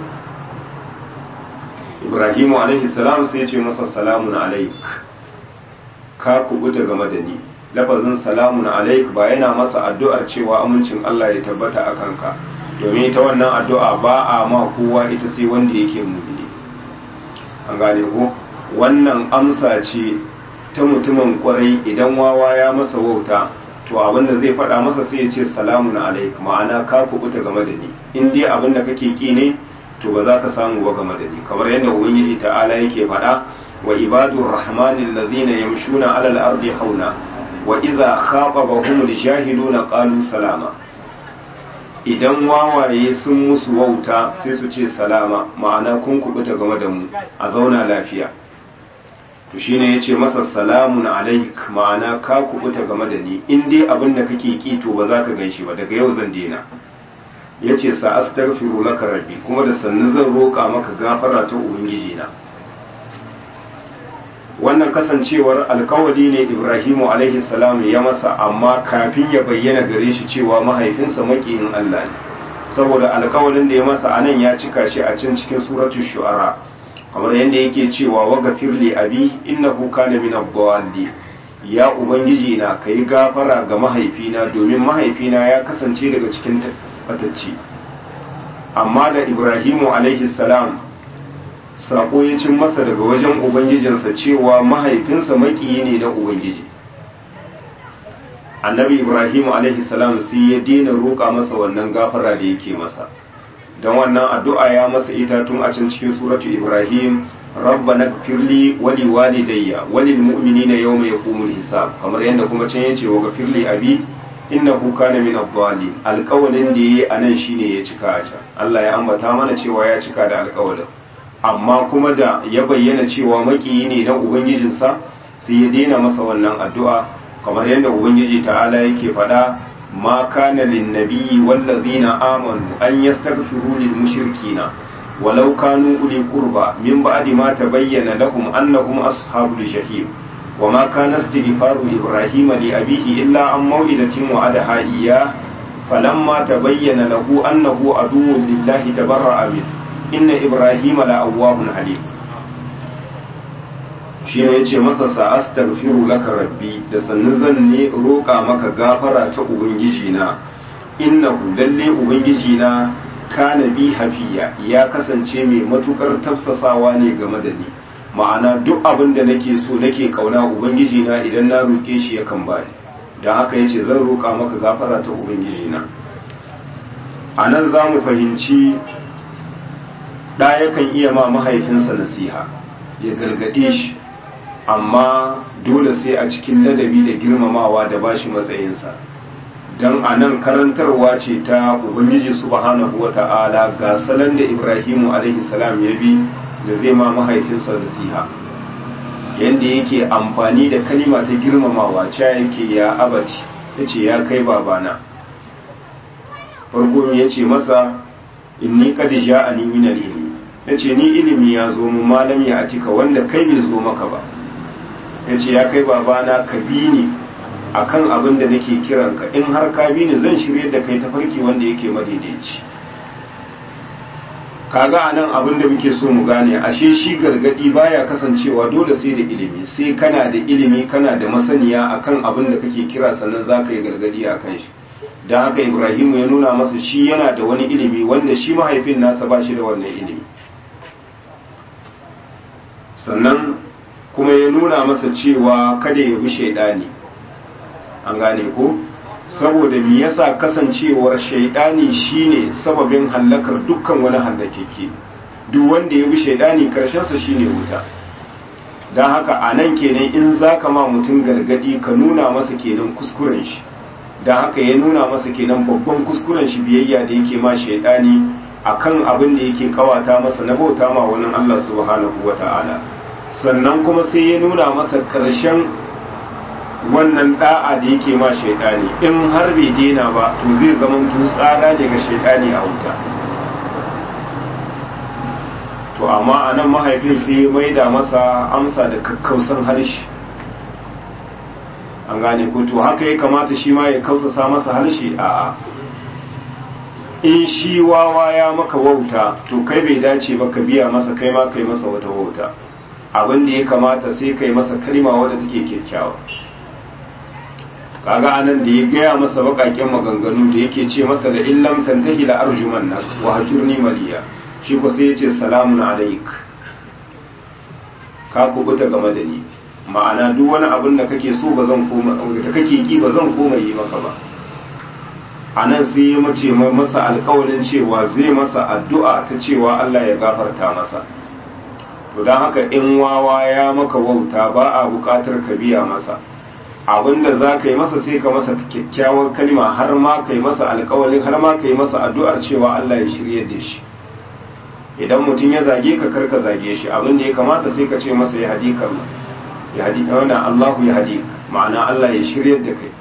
Speaker 1: Ibrahimu alaihi salam sai ya ce masa salamun alaik ka kubuta game da ni lafazin salamun alaik ba yana masa addu'ar cewa amincin Allah ya tabbata a kanka domin ita wannan addu'a ba a ma kowa ita sai wanda yake mumini an gane ko wannan amsa ce ta mutumin kwarai idan wawa ya masa wauta to abinda zai faɗa masa sai ya ce salamun alaik ma'ana ka kubuta game da ni in dai abin da kake ki ne to ba za ka samu ba game da ni kamar yadda ubangiji ta'ala yake faɗa wa ibadur rahmanil ladina yamshuna alal ardi hauna wa idza khatabahum aljahiluna qalu salama idan wawaye sun musu wauta sai su ce salama ma'ana kun kubuta game da mu a zauna lafiya to shine yace masa salamun alaik ma'ana ka kubuta game da ni in dai abin da kake ki to ba za ka ganshi ba daga yau zan daina yace sa astaghfiru laka rabbi kuma da sannu zan roka maka gafara ta ubangiji na wannan kasancewar alkawari ne ibrahimu alaihi salam ya masa amma kafin ya bayyana gare shi cewa mahaifinsa makiyin allah ne saboda alkawarin da ya masa anan ya cika shi a can cikin suratul shu'ara kamar yadda yake cewa wa gafirli abi innahu kana min ad ya ubangiji na kai gafara ga mahaifina domin mahaifina ya kasance daga cikin fatacci amma da ibrahimu alaihi salam sako ya cin masa daga wajen ubangijinsa cewa mahaifinsa makiyi ne na ubangiji annabi ibrahim alaihi salam sai ya daina roƙa masa wannan gafara da yake masa don wannan addu'a ya masa ita tun a can cikin suratu ibrahim rabbana gfirli wali walidayya walil mu'minina yawma yaqumul hisab kamar yadda kuma can yace wa gfirli abi innahu kana min ad-dallin alƙawalin da yayi anan shine ya cika a can Allah ya ambata mana cewa ya cika da alƙawalin amma kuma da ya bayyana cewa makiyi ne na ubangijinsa sai ya daina masa wannan addu'a kamar yadda ubangiji ta'ala yake faɗa ma kana lin nabiyyi wallazina amanu an yastaghfiru lil mushrikina walau kanu uli qurba min ba'di ma tabayyana lahum annahum ashabul jahim وما كان استغفار إبراهيم لأبيه إلا عن موئدة وعدها إياه فلما تبين له أنه عدو لله تبرأ منه inna ibrahima la awwahun halim shi ne yace masa sa astaghfiru laka rabbi da sannu zan ne roƙa maka gafara ta ubangiji na innahu lalle ubangiji na kana bi hafiya ya kasance mai matukar tafsasawa ne game da ni ma'ana duk abin da nake so nake kauna ubangiji na idan na roƙe shi yakan bani don haka yace zan roƙa maka gafara ta ubangiji na a nan za mu fahimci ɗa yakan iya ma mahaifinsa nasiha ya gargaɗe shi amma dole sai a cikin ladabi da girmamawa da bashi matsayinsa don a nan karantarwa ce ta ubangiji subhanahu wa ta'ala ga salon da ibrahimu alaihi salam ya bi da zai ma mahaifinsa nasiha yadda yake amfani da kalima ta girmamawa ca yake ya abati ya ce ya kai babana farko ya ce masa inni qad ja'ani min al-ilmi yace ni ilimi ya zo mu malam ya atika wanda kai bai zo maka ba yace ya kai babana ka bi ni akan abin da nake kiran ka in har ka bi ni zan shirye da kai tafarki wanda yake madaidaici kaga anan abin da muke so mu gane ashe shi gargadi baya kasancewa dole sai da ilimi sai kana da ilimi kana da masaniya akan abin da kake kira sannan zaka yi gargadi akan shi don haka ibrahimu ya nuna masa shi yana da wani ilimi wanda shi mahaifin nasa ba shi da wannan ilimi sannan kuma ya nuna masa cewa kada ya bi shaidani an gane ko saboda me yasa kasancewar shaidani shine sababin hallakar dukkan wani hallakeke duk wanda ya bi shaidani karshensa shine wuta don haka a nan kenan in za ka ma mutum gargadi ka nuna masa kenan kuskuren shi don haka ya nuna masa kenan babban kuskuren shi biyayya da yake ma shaidani akan abin da yake kawata masa na bauta ma wani Allah subhanahu wata'ala sannan kuma sai ya nuna masa karshen wannan da'a da yake ma shaidani in har bai daina ba to zai zama tsada ne ga shaidani a wuta to amma a nan mahaifin sai ya maida masa amsa da kakkausan harshe an gane ko to haka ya kamata shi ma ya kausasa masa harshe a'a in shi wawa ya maka wauta to kai bai dace ba ka biya masa kai ma kai masa wata wauta abin da ya kamata sai kai masa kalma wadda take kyakkyawa kaga anan da ya gaya masa bakaken maganganu da yake ce masa da illam tantahi la arjuman nas wa hajurni maliya shi ko sai yace salamun alaik ka kubuta game da ni ma'ana duk wani abin da kake so ba zan koma da kake ki ba zan koma yi maka ba anan sai ya mace masa alƙawarin cewa zai masa addu'a ta cewa Allah ya gafarta masa to don haka in wawa ya maka wauta ba a buƙatar ka biya masa abinda za ka yi masa sai ka masa kyakkyawar kalma har ma ka yi masa alkawalin har ma ka yi masa addu'ar cewa Allah ya shirye da shi idan mutum ya zage ka karka zage shi abinda ya kamata sai ka ce masa ya hadi karma ya hadi wannan Allahu ya hadi ma'ana Allah ya shirye da kai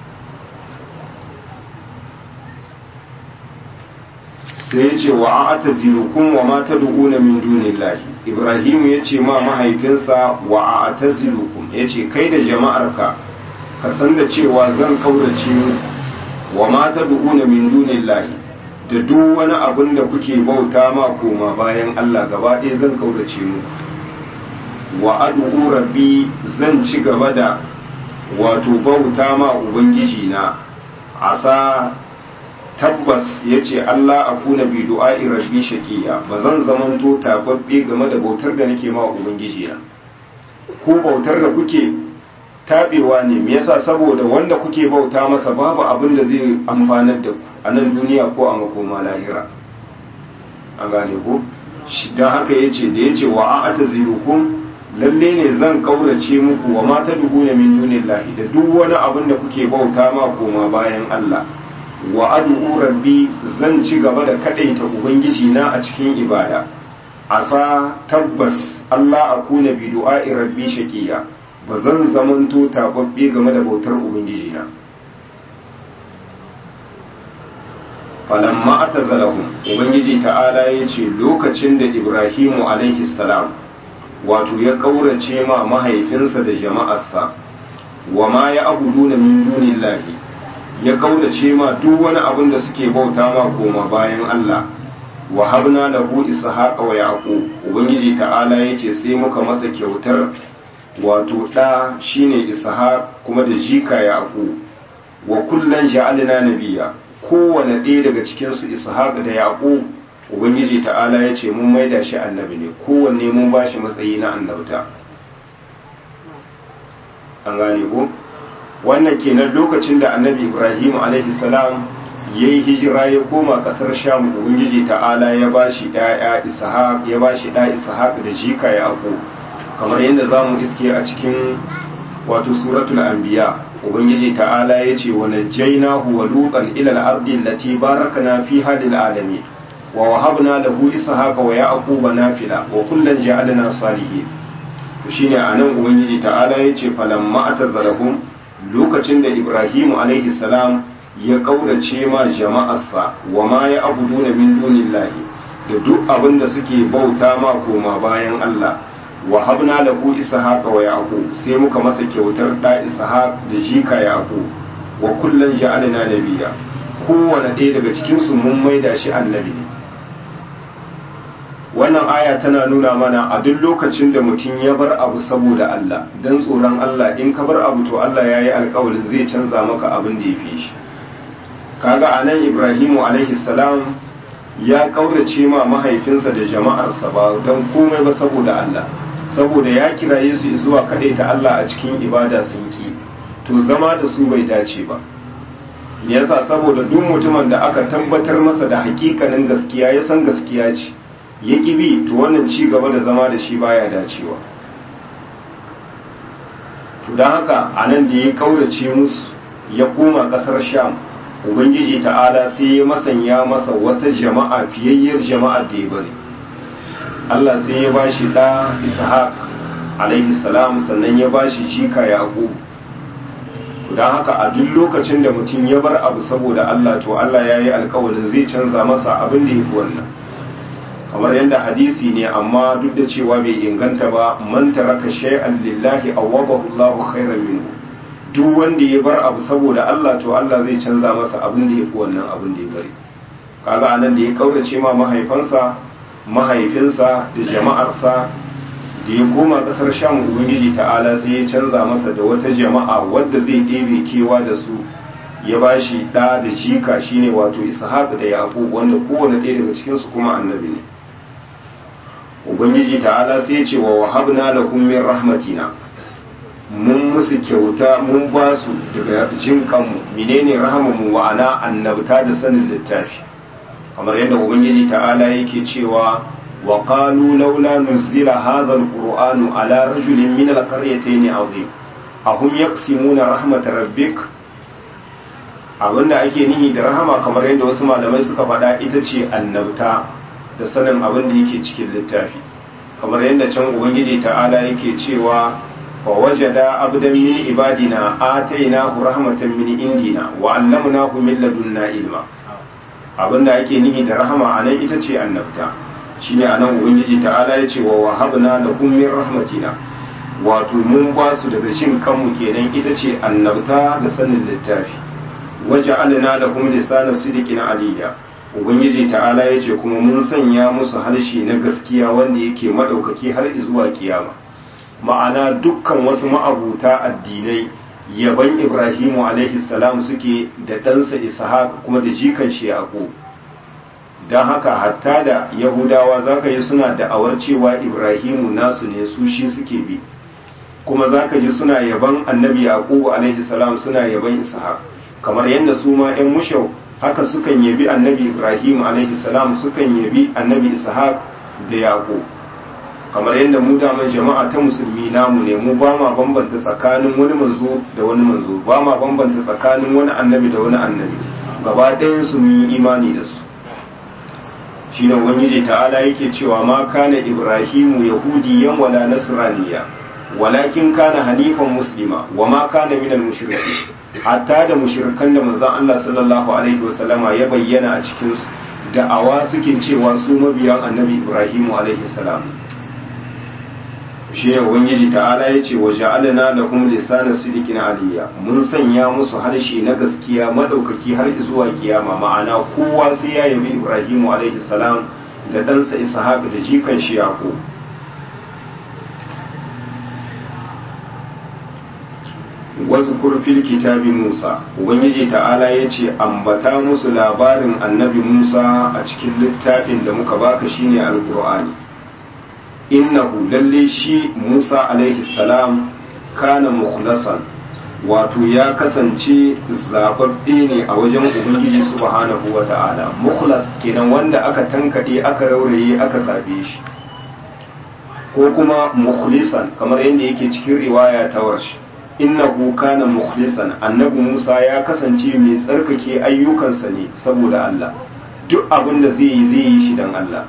Speaker 1: sai ya ce wa a'tazilukum wa ma tad'una min dunillahi Ibrahim ya ce ma mahaifinsa wa a'tazilukum ya ce kai da jama'arka ka san da cewa zan kaurace wa mata du'una min dunillahi da duk wani abin da kuke bauta ma koma bayan Allah gaba ɗaya zan kaurace mu wa ad'u rabbi zan ci gaba da wato bauta ma ubangiji na asa tabbas yace Allah akuna bi du'a'i rabbi shaqiya bazan zamanto tababbe game da bautar da nake ma ubangiji na ko bautar da kuke tabewa ne me yasa saboda wanda kuke bauta masa babu abin da zai amfanar da ku a nan duniya ko a makoma lahira an gane ko don haka yace da yace wa a'ata zirukum lalle ne zan kaurace muku wa mata duhuna min dunillahi da duk wani abin da kuke bauta ma koma bayan Allah wa ad'u rabbi zan ci gaba da kadaita ubangiji na a cikin ibada asa tabbas Allah akuna bi du'a'i rabbi shaqiya ba zan zamanto tababbe game da bautar ubangiji na falamma atazalahum ubangiji ta'ala ya ce lokacin da ibrahimu alaihi salam wato ya kaurace ma mahaifinsa da jama'arsa wa ma ya abuduna min dunillahi ya kaurace ma duk wani abin da suke bauta ma koma bayan Allah wa habna lahu ishaqa wa yaqub ubangiji ta'ala yace sai muka masa kyautar wato ɗa shine ishaq kuma da jika yaqub wa kullan ja'alna nabiyya kowane ɗaya daga cikin su ishaq da yaqub ubangiji ta'ala ya ce mun maida shi annabi ne kowanne mun ba shi matsayi na annabta an gane ko wannan kenan lokacin da annabi ibrahim alaihi salam ya yi hijira ya koma kasar sham ubangiji ta'ala ya ba shi ɗaya ishaq ya ba shi ɗa ishaq da jika yaqub kamar yadda za mu iske a cikin wato suratul anbiya ubangiji ta'ala ya ce wa najjaynahu wa lutan ila al-ardi allati barakna fiha lil alamin wa wahabna lahu ishaqa wa yaquba nafila wa kullan ja'alna salihin to shine anan ubangiji ta'ala ya ce falamma atazarahum lokacin da ibrahimu alaihi salam ya kaurace ma jama'arsa wa ma ya abuduna min dunillahi da duk abin da suke bauta ma koma bayan Allah wa habna lahu ishaqa wa yaqub sai muka masa kyautar da ishaq da jika yaqub wa kullan ja'alna nabiyya kowane ɗaya daga cikin su mun maida shi annabi wannan aya tana nuna mana a duk lokacin da mutum ya bar abu saboda Allah dan tsoron Allah in ka bar abu to Allah ya yi alkawarin zai canza maka abin da ya fi shi kaga anan Ibrahimu alaihi salam ya kaurace ma mahaifinsa da jama'arsa ba don komai ba saboda Allah saboda ya kiraye su zuwa kaɗai ta Allah a cikin ibada sun ki to zama da su bai dace ba yasa saboda duk mutumin da aka tabbatar masa da hakikanin gaskiya ya san gaskiya ce ya bi to wannan ci gaba da zama da shi baya dacewa to don haka a nan da ya kaurace musu ya koma ƙasar sham ubangiji ta'ala sai ya masanya masa wata jama'a fiyayyar jama'ar da ya bari Allah sai ya ba shi ɗa ishaq alaihi salam sannan ya ba shi jika yaqub don haka a duk lokacin da mutum ya bar abu saboda Allah to Allah ya yi alkawarin zai canza masa abin da ya fi wannan kamar yadda hadisi ne amma duk da cewa bai inganta ba man taraka shay'an lillahi awwabahu Allahu khairan minhu duk wanda ya bar abu saboda Allah to Allah zai canza masa abin da yafi wannan abin da ya bari kaga anan da ya kaurace ma mahaifansa mahaifinsa da jama'arsa da ya koma kasar sham ubangiji ta'ala sai ya canza masa da wata jama'a wadda zai ɗebe kewa da su ya ba shi ɗa da jika shine wato ishaq da yaqub wanda kowane ɗaya daga cikinsu kuma annabi ne ubangiji ta'ala sai ya ce wa wahabna lahum min rahmatina mun musu kyauta mun ba su daga jin kanmu menene rahamanmu wa'ana annabta da sanin littafi kamar yadda ubangiji ta'ala yake cewa wa qalu laula nuzila hadha alqur'anu ala rajulin min alqaryatayn azim ahum yaqsimuna rahmat rabbik abinda ake nihi da rahama kamar yadda wasu malamai suka faɗa ita ce annabta da sanin abin da yake cikin littafi kamar yadda can ubangiji ta'ala yake cewa wa wajada abdan min ibadina atainahu rahmatan min indina wa allamnahu min ladunna ilma abinda ake nihi da rahama anan ita ce annabta shine anan ubangiji ta'ala ya ce wa wahabna lahum min rahmatina wato mun ba su daga shin kanmu kenan ita ce annabta da sanin littafi waja'alna lahum lisana sidiqin aliyya ubangiji ta'ala ya ce kuma mun sanya musu harshe na gaskiya wanda yake maɗaukaki har zuwa kiyama ma'ana dukkan wasu ma'abuta addinai yaban ibrahimu alaihi salam suke da ɗansa ishaq kuma da jikan shi yaqub don haka hatta da yahudawa zaka yi suna da'awar cewa ibrahimu nasu ne su shi suke bi kuma zaka ji suna yaban annabi yaqub alaihi salam suna yaban ishaq kamar yadda su ma 'yan mushau haka sukan yabi annabi ibrahim alaihi salam sukan yabi annabi ishaq da yaqub kamar yadda mu daman jama'a ta musulmi namu ne mu ba ma bambanta tsakanin wani manzo da wani manzo ba ma bambanta tsakanin wani annabi da wani annabi gaba ɗayan su mun yi imani da su shine ubangiji ta'ala yake cewa ma kana ibrahimu yahudiyan wala nasraniya walakin kana hanifan muslima wa ma kana minal mushrikin hatta da mushrikan da manzon Allah sallallahu alaihi wasallama ya bayyana a cikin su da'awa suke cewa su mabiyan annabi Ibrahim alaihi salam shi ne ubangiji ta'ala ya ce wa ja'alna lahum lisana sidiqin aliyya mun sanya musu harshe na gaskiya madaukaki har zuwa kiyama ma'ana kowa sai ya yabi Ibrahim alaihi salam da ɗansa Ishaq da jikan shi Yaqub wazkur fil kitabi Musa ubangiji ta'ala yace ambata musu labarin annabi Musa a cikin littafin da muka baka shine alqur'ani innahu lalle shi Musa alaihi salam kana mukhlasan wato ya kasance zababbe ne a wajen ubangiji subhanahu wata'ala mukhlas kenan wanda aka tankade aka rauraye aka zabe shi ko kuma mukhlisan kamar yadda yake cikin riwaya ta warshi innahu kana mukhlisan annabi Musa ya kasance mai tsarkake ayyukansa ne saboda Allah duk abin da zai yi zai yi shi dan Allah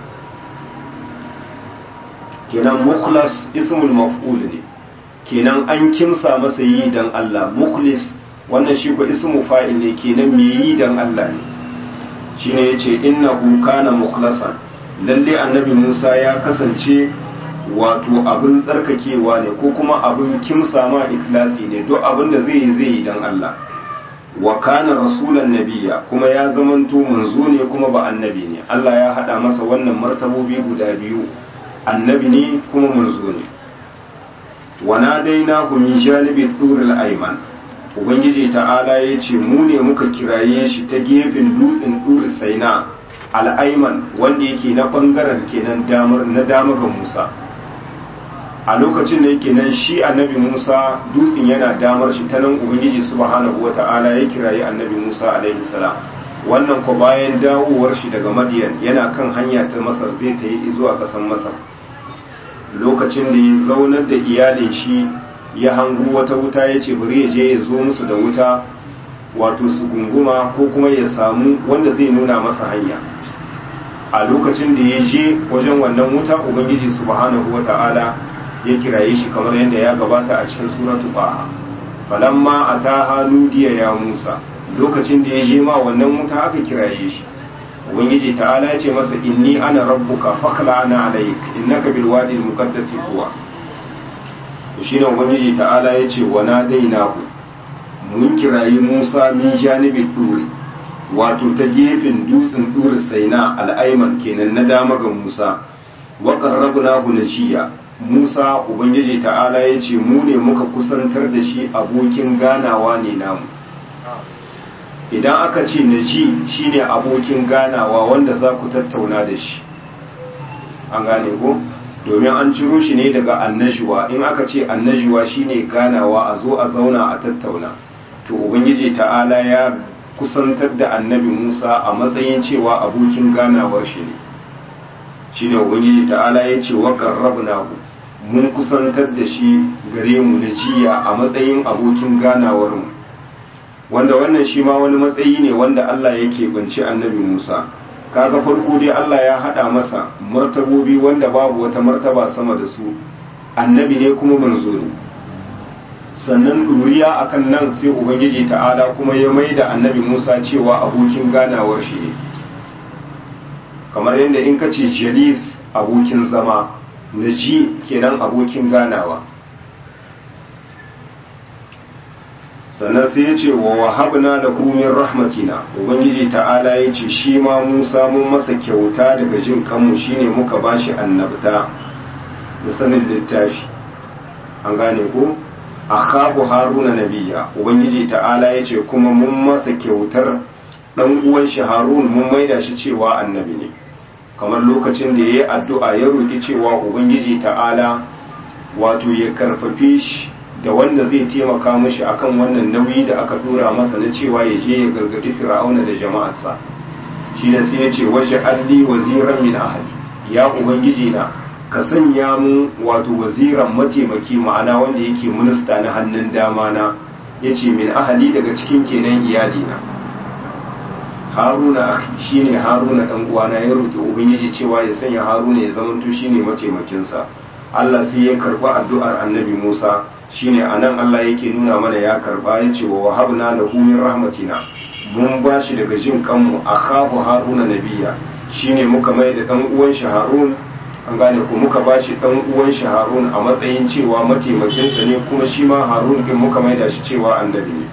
Speaker 1: kenan mukhlas ismul maf'ul ne kenan an kimsa masa yi dan Allah mukhlis wannan shi ko ismu fa'il ne kenan mai yi dan Allah ne shine yace innahu kana mukhlasan lalle annabi Musa ya kasance wato abin tsarkakewa ne ko kuma abin kimsa ma ikhlasi ne duk abin da zai yi zai yi dan Allah wa kana rasulan nabiyya kuma ya zamanto manzo ne kuma ba annabi ne Allah ya hada masa wannan martabobi guda biyu annabi ne kuma manzo ne wa nadainahu min janibi duril ayman ubangiji ta'ala ya ce mu ne muka kiraye shi ta gefen dutsen duri saina al'aiman wanda yake na bangaren kenan damar na dama ga musa a lokacin da yake nan shi annabi Musa dutsen yana damar shi ta nan Ubangiji subhanahu wa ta'ala ya kirayi annabi Musa alaihi salam wannan ko bayan dawowar shi daga Madiyan yana kan hanya ta Masar zai ta yi zuwa ƙasar Masar lokacin da ya zaunar da iyalin shi ya hangu wata wuta ya ce bari ya je ya zo musu da wuta wato su gunguma ko kuma ya samu wanda zai nuna masa hanya a lokacin da ya je wajen wannan wuta ubangiji subhanahu wa ta'ala ya kiraye shi kamar yadda ya gabata a cikin suratu baha falamma ataha nudiya ya musa lokacin da ya je ma wannan wuta aka kiraye shi ubangiji ta'ala ya ce masa inni ana rabbuka fakla ana alaik innaka bil wadi al muqaddas huwa shine ubangiji ta'ala ya ce wa nadainahu mun kirayi Musa min janibi duri wato ta gefen dutsen duri saina al'aiman kenan na dama ga Musa wa qarrabnahu najiya Musa ubangiji ta'ala ya ce mu ne muka kusantar da shi abokin ganawa ne namu idan aka ce naji shine abokin ganawa wanda za ku tattauna da shi an gane ko domin an ciro shi ne daga annajuwa in aka ce annajuwa shine ganawa a zo a zauna a tattauna to ubangiji ta'ala ya kusantar da annabi musa a matsayin cewa abokin ganawar shi ne shine ubangiji ta'ala ya ce wa qarrabnahu mun kusantar da shi gare mu na jiya a matsayin abokin ganawar mu wanda wannan shi ma wani matsayi ne wanda Allah yake banci annabi Musa kaga farko dai Allah ya hada masa martabobi wanda babu wata martaba sama da su annabi ne kuma manzo ne sannan duriya akan nan sai ubangiji ta'ala kuma ya maida annabi Musa cewa abokin ganawar shi ne kamar yadda in ka ce jalis abokin zama naji kenan abokin ganawa sannan sai ya ce wa wahabna da min rahmatina ubangiji ta'ala ya ce shi ma musa mun masa kyauta daga jin kanmu shine muka bashi annabta da sanin littafi an gane ko akhabu haruna nabiya ubangiji ta'ala ya ce kuma mun masa kyautar dan uwan shi harun mun maida shi cewa annabi ne kamar lokacin da ya yi addu'a ya roƙi cewa ubangiji ta'ala wato ya karfafe shi da wanda zai taimaka mashi akan wannan nauyi da aka dora masa na cewa ya je ya gargadi fir'auna da jama'arsa shi ne sai ya ce waje alli waziran min ahli ya ubangiji na ka sanya mu wato waziran mataimaki ma'ana wanda yake minista na hannun dama na yace min ahali daga cikin kenan iyali na haruna shine haruna dan uwana ya roki ubangiji cewa ya sanya haruna ya zamanto shine mataimakinsa Allah sai ya karba addu'ar annabi Musa shine anan Allah yake nuna mana ya karba ya ce wa wahabna lahu min rahmatina mun bashi daga jin kanmu akahu haruna nabiya shine muka mai da dan uwan shi harun an gane ko muka bashi dan uwan shi harun a matsayin cewa mataimakinsa ne kuma shi ma harun din muka mai da shi cewa annabi ne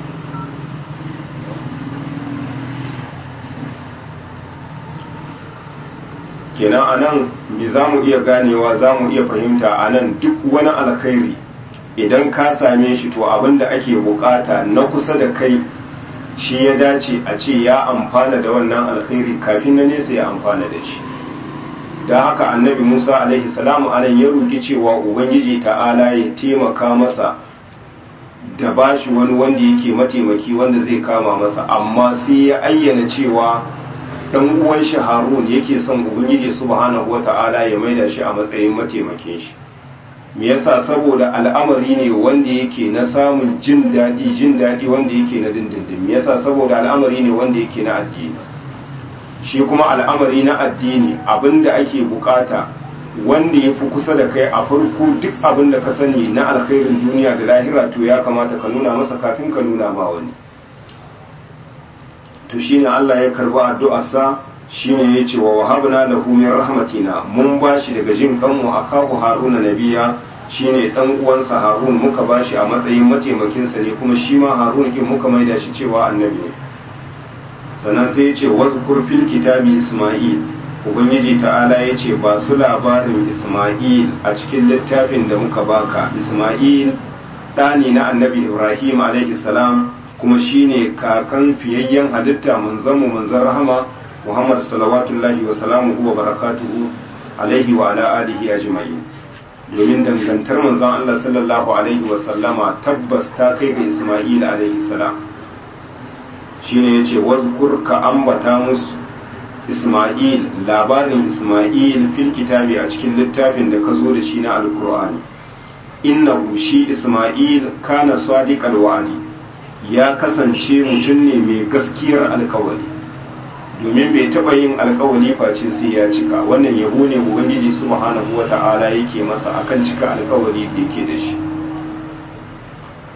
Speaker 1: kenan anan me za mu iya ganewa za mu iya fahimta anan duk wani alkhairi idan ka same shi to abin da ake bukata na kusa da kai shi ya dace a ce ya amfana da wannan alkhairi kafin na nesa ya amfana da shi da haka annabi musa alaihi salamu anan ya roki cewa ubangiji ta'ala ya taimaka masa da bashi wani wanda yake mataimaki wanda zai kama masa amma sai ya ayyana cewa dan uwan shi harun yake son ubangiji subhanahu wata'ala ya maida shi a matsayin mataimakin shi me yasa saboda al'amari ne wanda yake na samun jin daɗi jin daɗi wanda yake na dindindin me yasa saboda al'amari ne wanda yake na addini shi kuma al'amari na addini abinda ake bukata wanda ya fi kusa da kai a farko duk abin da ka sani na alkhairin duniya da lahira to ya kamata ka nuna masa kafin ka nuna ma wani to shine Allah ya karba addu'arsa shine yace wa wahabna lahu min rahmatina mun bashi daga jin kanmu akahu haruna nabiya shine dan uwansa harun muka bashi a matsayin mataimakin sa ne kuma shi ma harun kin muka maida shi cewa annabi ne sannan sai yace wazkur fil kitabi isma'il ubangiji ta'ala yace ba su labarin isma'il a cikin littafin da muka baka isma'il ɗani na annabi ibrahim alaihi salam kuma shine kakan fiyayyen halitta manzanmu manzan rahama Muhammad salawatullahi wa salamuhu wa barakatuhu alaihi wa ala alihi ajma'in domin dangantar manzon Allah sallallahu alaihi wa sallama tabbas ta kai ga Isma'il alaihi salam shine yace wazkur ka ambata musu Isma'il labarin Isma'il fil kitabi a cikin littafin da ka zo da shi na alkur'ani innahu shi Isma'il kana sadiqal wa'di ya kasance mutum ne mai gaskiyar alkawari domin bai taɓa yin alkawari face sai ya cika wannan yabo ne ubangiji subhanahu wata'ala yake masa akan cika alkawari da yake da shi wa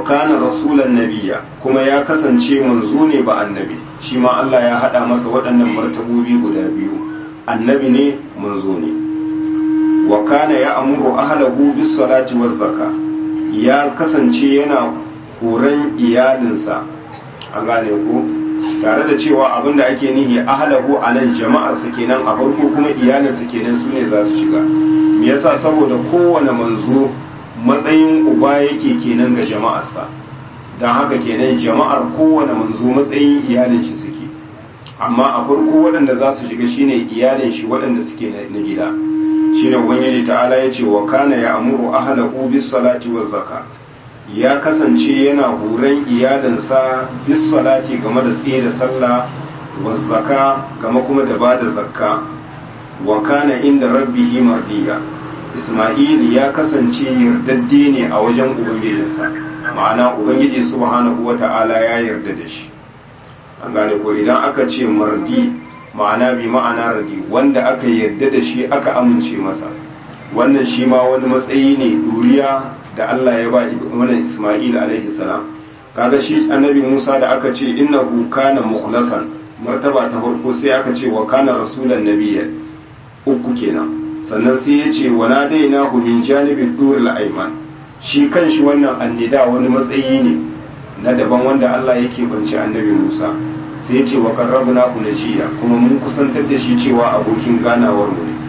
Speaker 1: kana rasulan nabiya kuma ya kasance manzo ne ba annabi shi ma Allah ya hada masa waɗannan martabobi guda biyu annabi ne manzo ne wa kana ya amuru ahlahu bis salati waz zaka ya kasance yana horon iyalinsa an gane ko tare da cewa abinda ake nihi ahlahu anan jama'ar sa kenan a farko kuma iyalinsa kenan su ne za su shiga me yasa saboda kowane manzo matsayin uba yake kenan ga jama'arsa don haka kenan jama'ar kowane manzo matsayin iyalin shi suke amma a farko waɗanda za su shiga shine iyalin shi waɗanda suke na gida shine ubangiji ta'ala ya ce wa kana ya amuru ahlahu bis salati waz zakat ya kasance yana huran iyalinsa bis salati game da tsaye da sallah waz zaka game kuma da bada zakka wa kana inda rabbihi mardiya Ismail ya kasance yardadde ne a wajen Ubangijinsa, ma'ana Ubangiji subhanahu wa ta'ala ya yarda da shi. An gane ko idan aka ce mardi ma'ana bi ma'ana radi wanda aka yarda da shi aka amince masa. Wannan shi ma wani matsayi ne duriya da Allah ya ba wannan Ismail alaihi salam. Kaga shi annabi Musa da aka ce innahu kana mukhlasan martaba ta farko sai aka ce wa kana rasulan nabiyyan uku kenan. sannan sai ya ce wana dai na min janibin durul aiman shi kan shi wannan annida wani matsayi ne na daban wanda Allah yake banci annabi Musa sai ya ce wa qarrabna ku najiya kuma mun kusantar da shi cewa abokin ganawar mu ne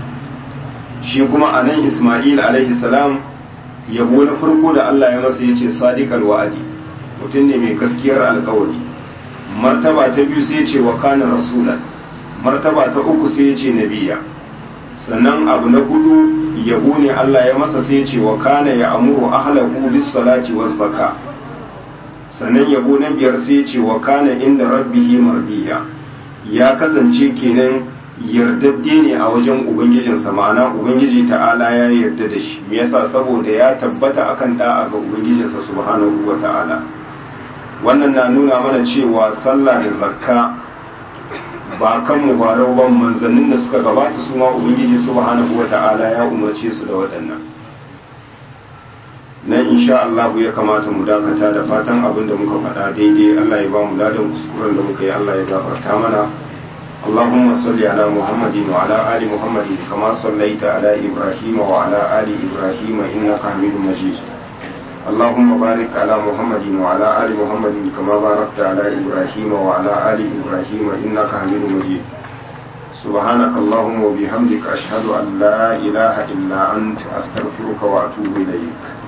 Speaker 1: shi kuma anan Isma'il alaihi salam yabo na farko da Allah ya masa yace sadiqal wa'adi mutum ne mai gaskiyar alkawari martaba ta biyu sai ya ce wa kana rasulan martaba ta uku sai ya ce nabiya sannan abu na hudu yabo ne Allah ya masa sai ce wa kana ya amuru ahlahu bis salati waz zaka sannan yabo na biyar sai ce wa kana inda rabbihi mardiya ya kasance kenan yardadde ne a wajen ubangijinsa ma'ana ubangiji ta'ala ya yarda da shi me yasa saboda ya tabbata akan da'a ga ubangijinsa subhanahu wa ta'ala wannan na nuna mana cewa sallah da zakka ba kan mubarau ban manzannin da suka gabata su ma ubangiji subhanahu wata'ala ya umarce su da waɗannan nan insha Allah ya kamata mu dakata da fatan abin da muka faɗa daidai Allah ya ba mu ladan kuskuren da muka yi Allah ya gafarta mana اللهم صل على محمد وعلى آل محمد كما صليت على إبراهيم وعلى آل إبراهيم إنك حميد مجيد اللهم بارك على محمد وعلى آل محمد كما باركت على إبراهيم وعلى آل إبراهيم إنك حميد مجيد سبحانك اللهم وبحمدك أشهد أن لا إله إلا أنت أستغفرك وأتوب إليك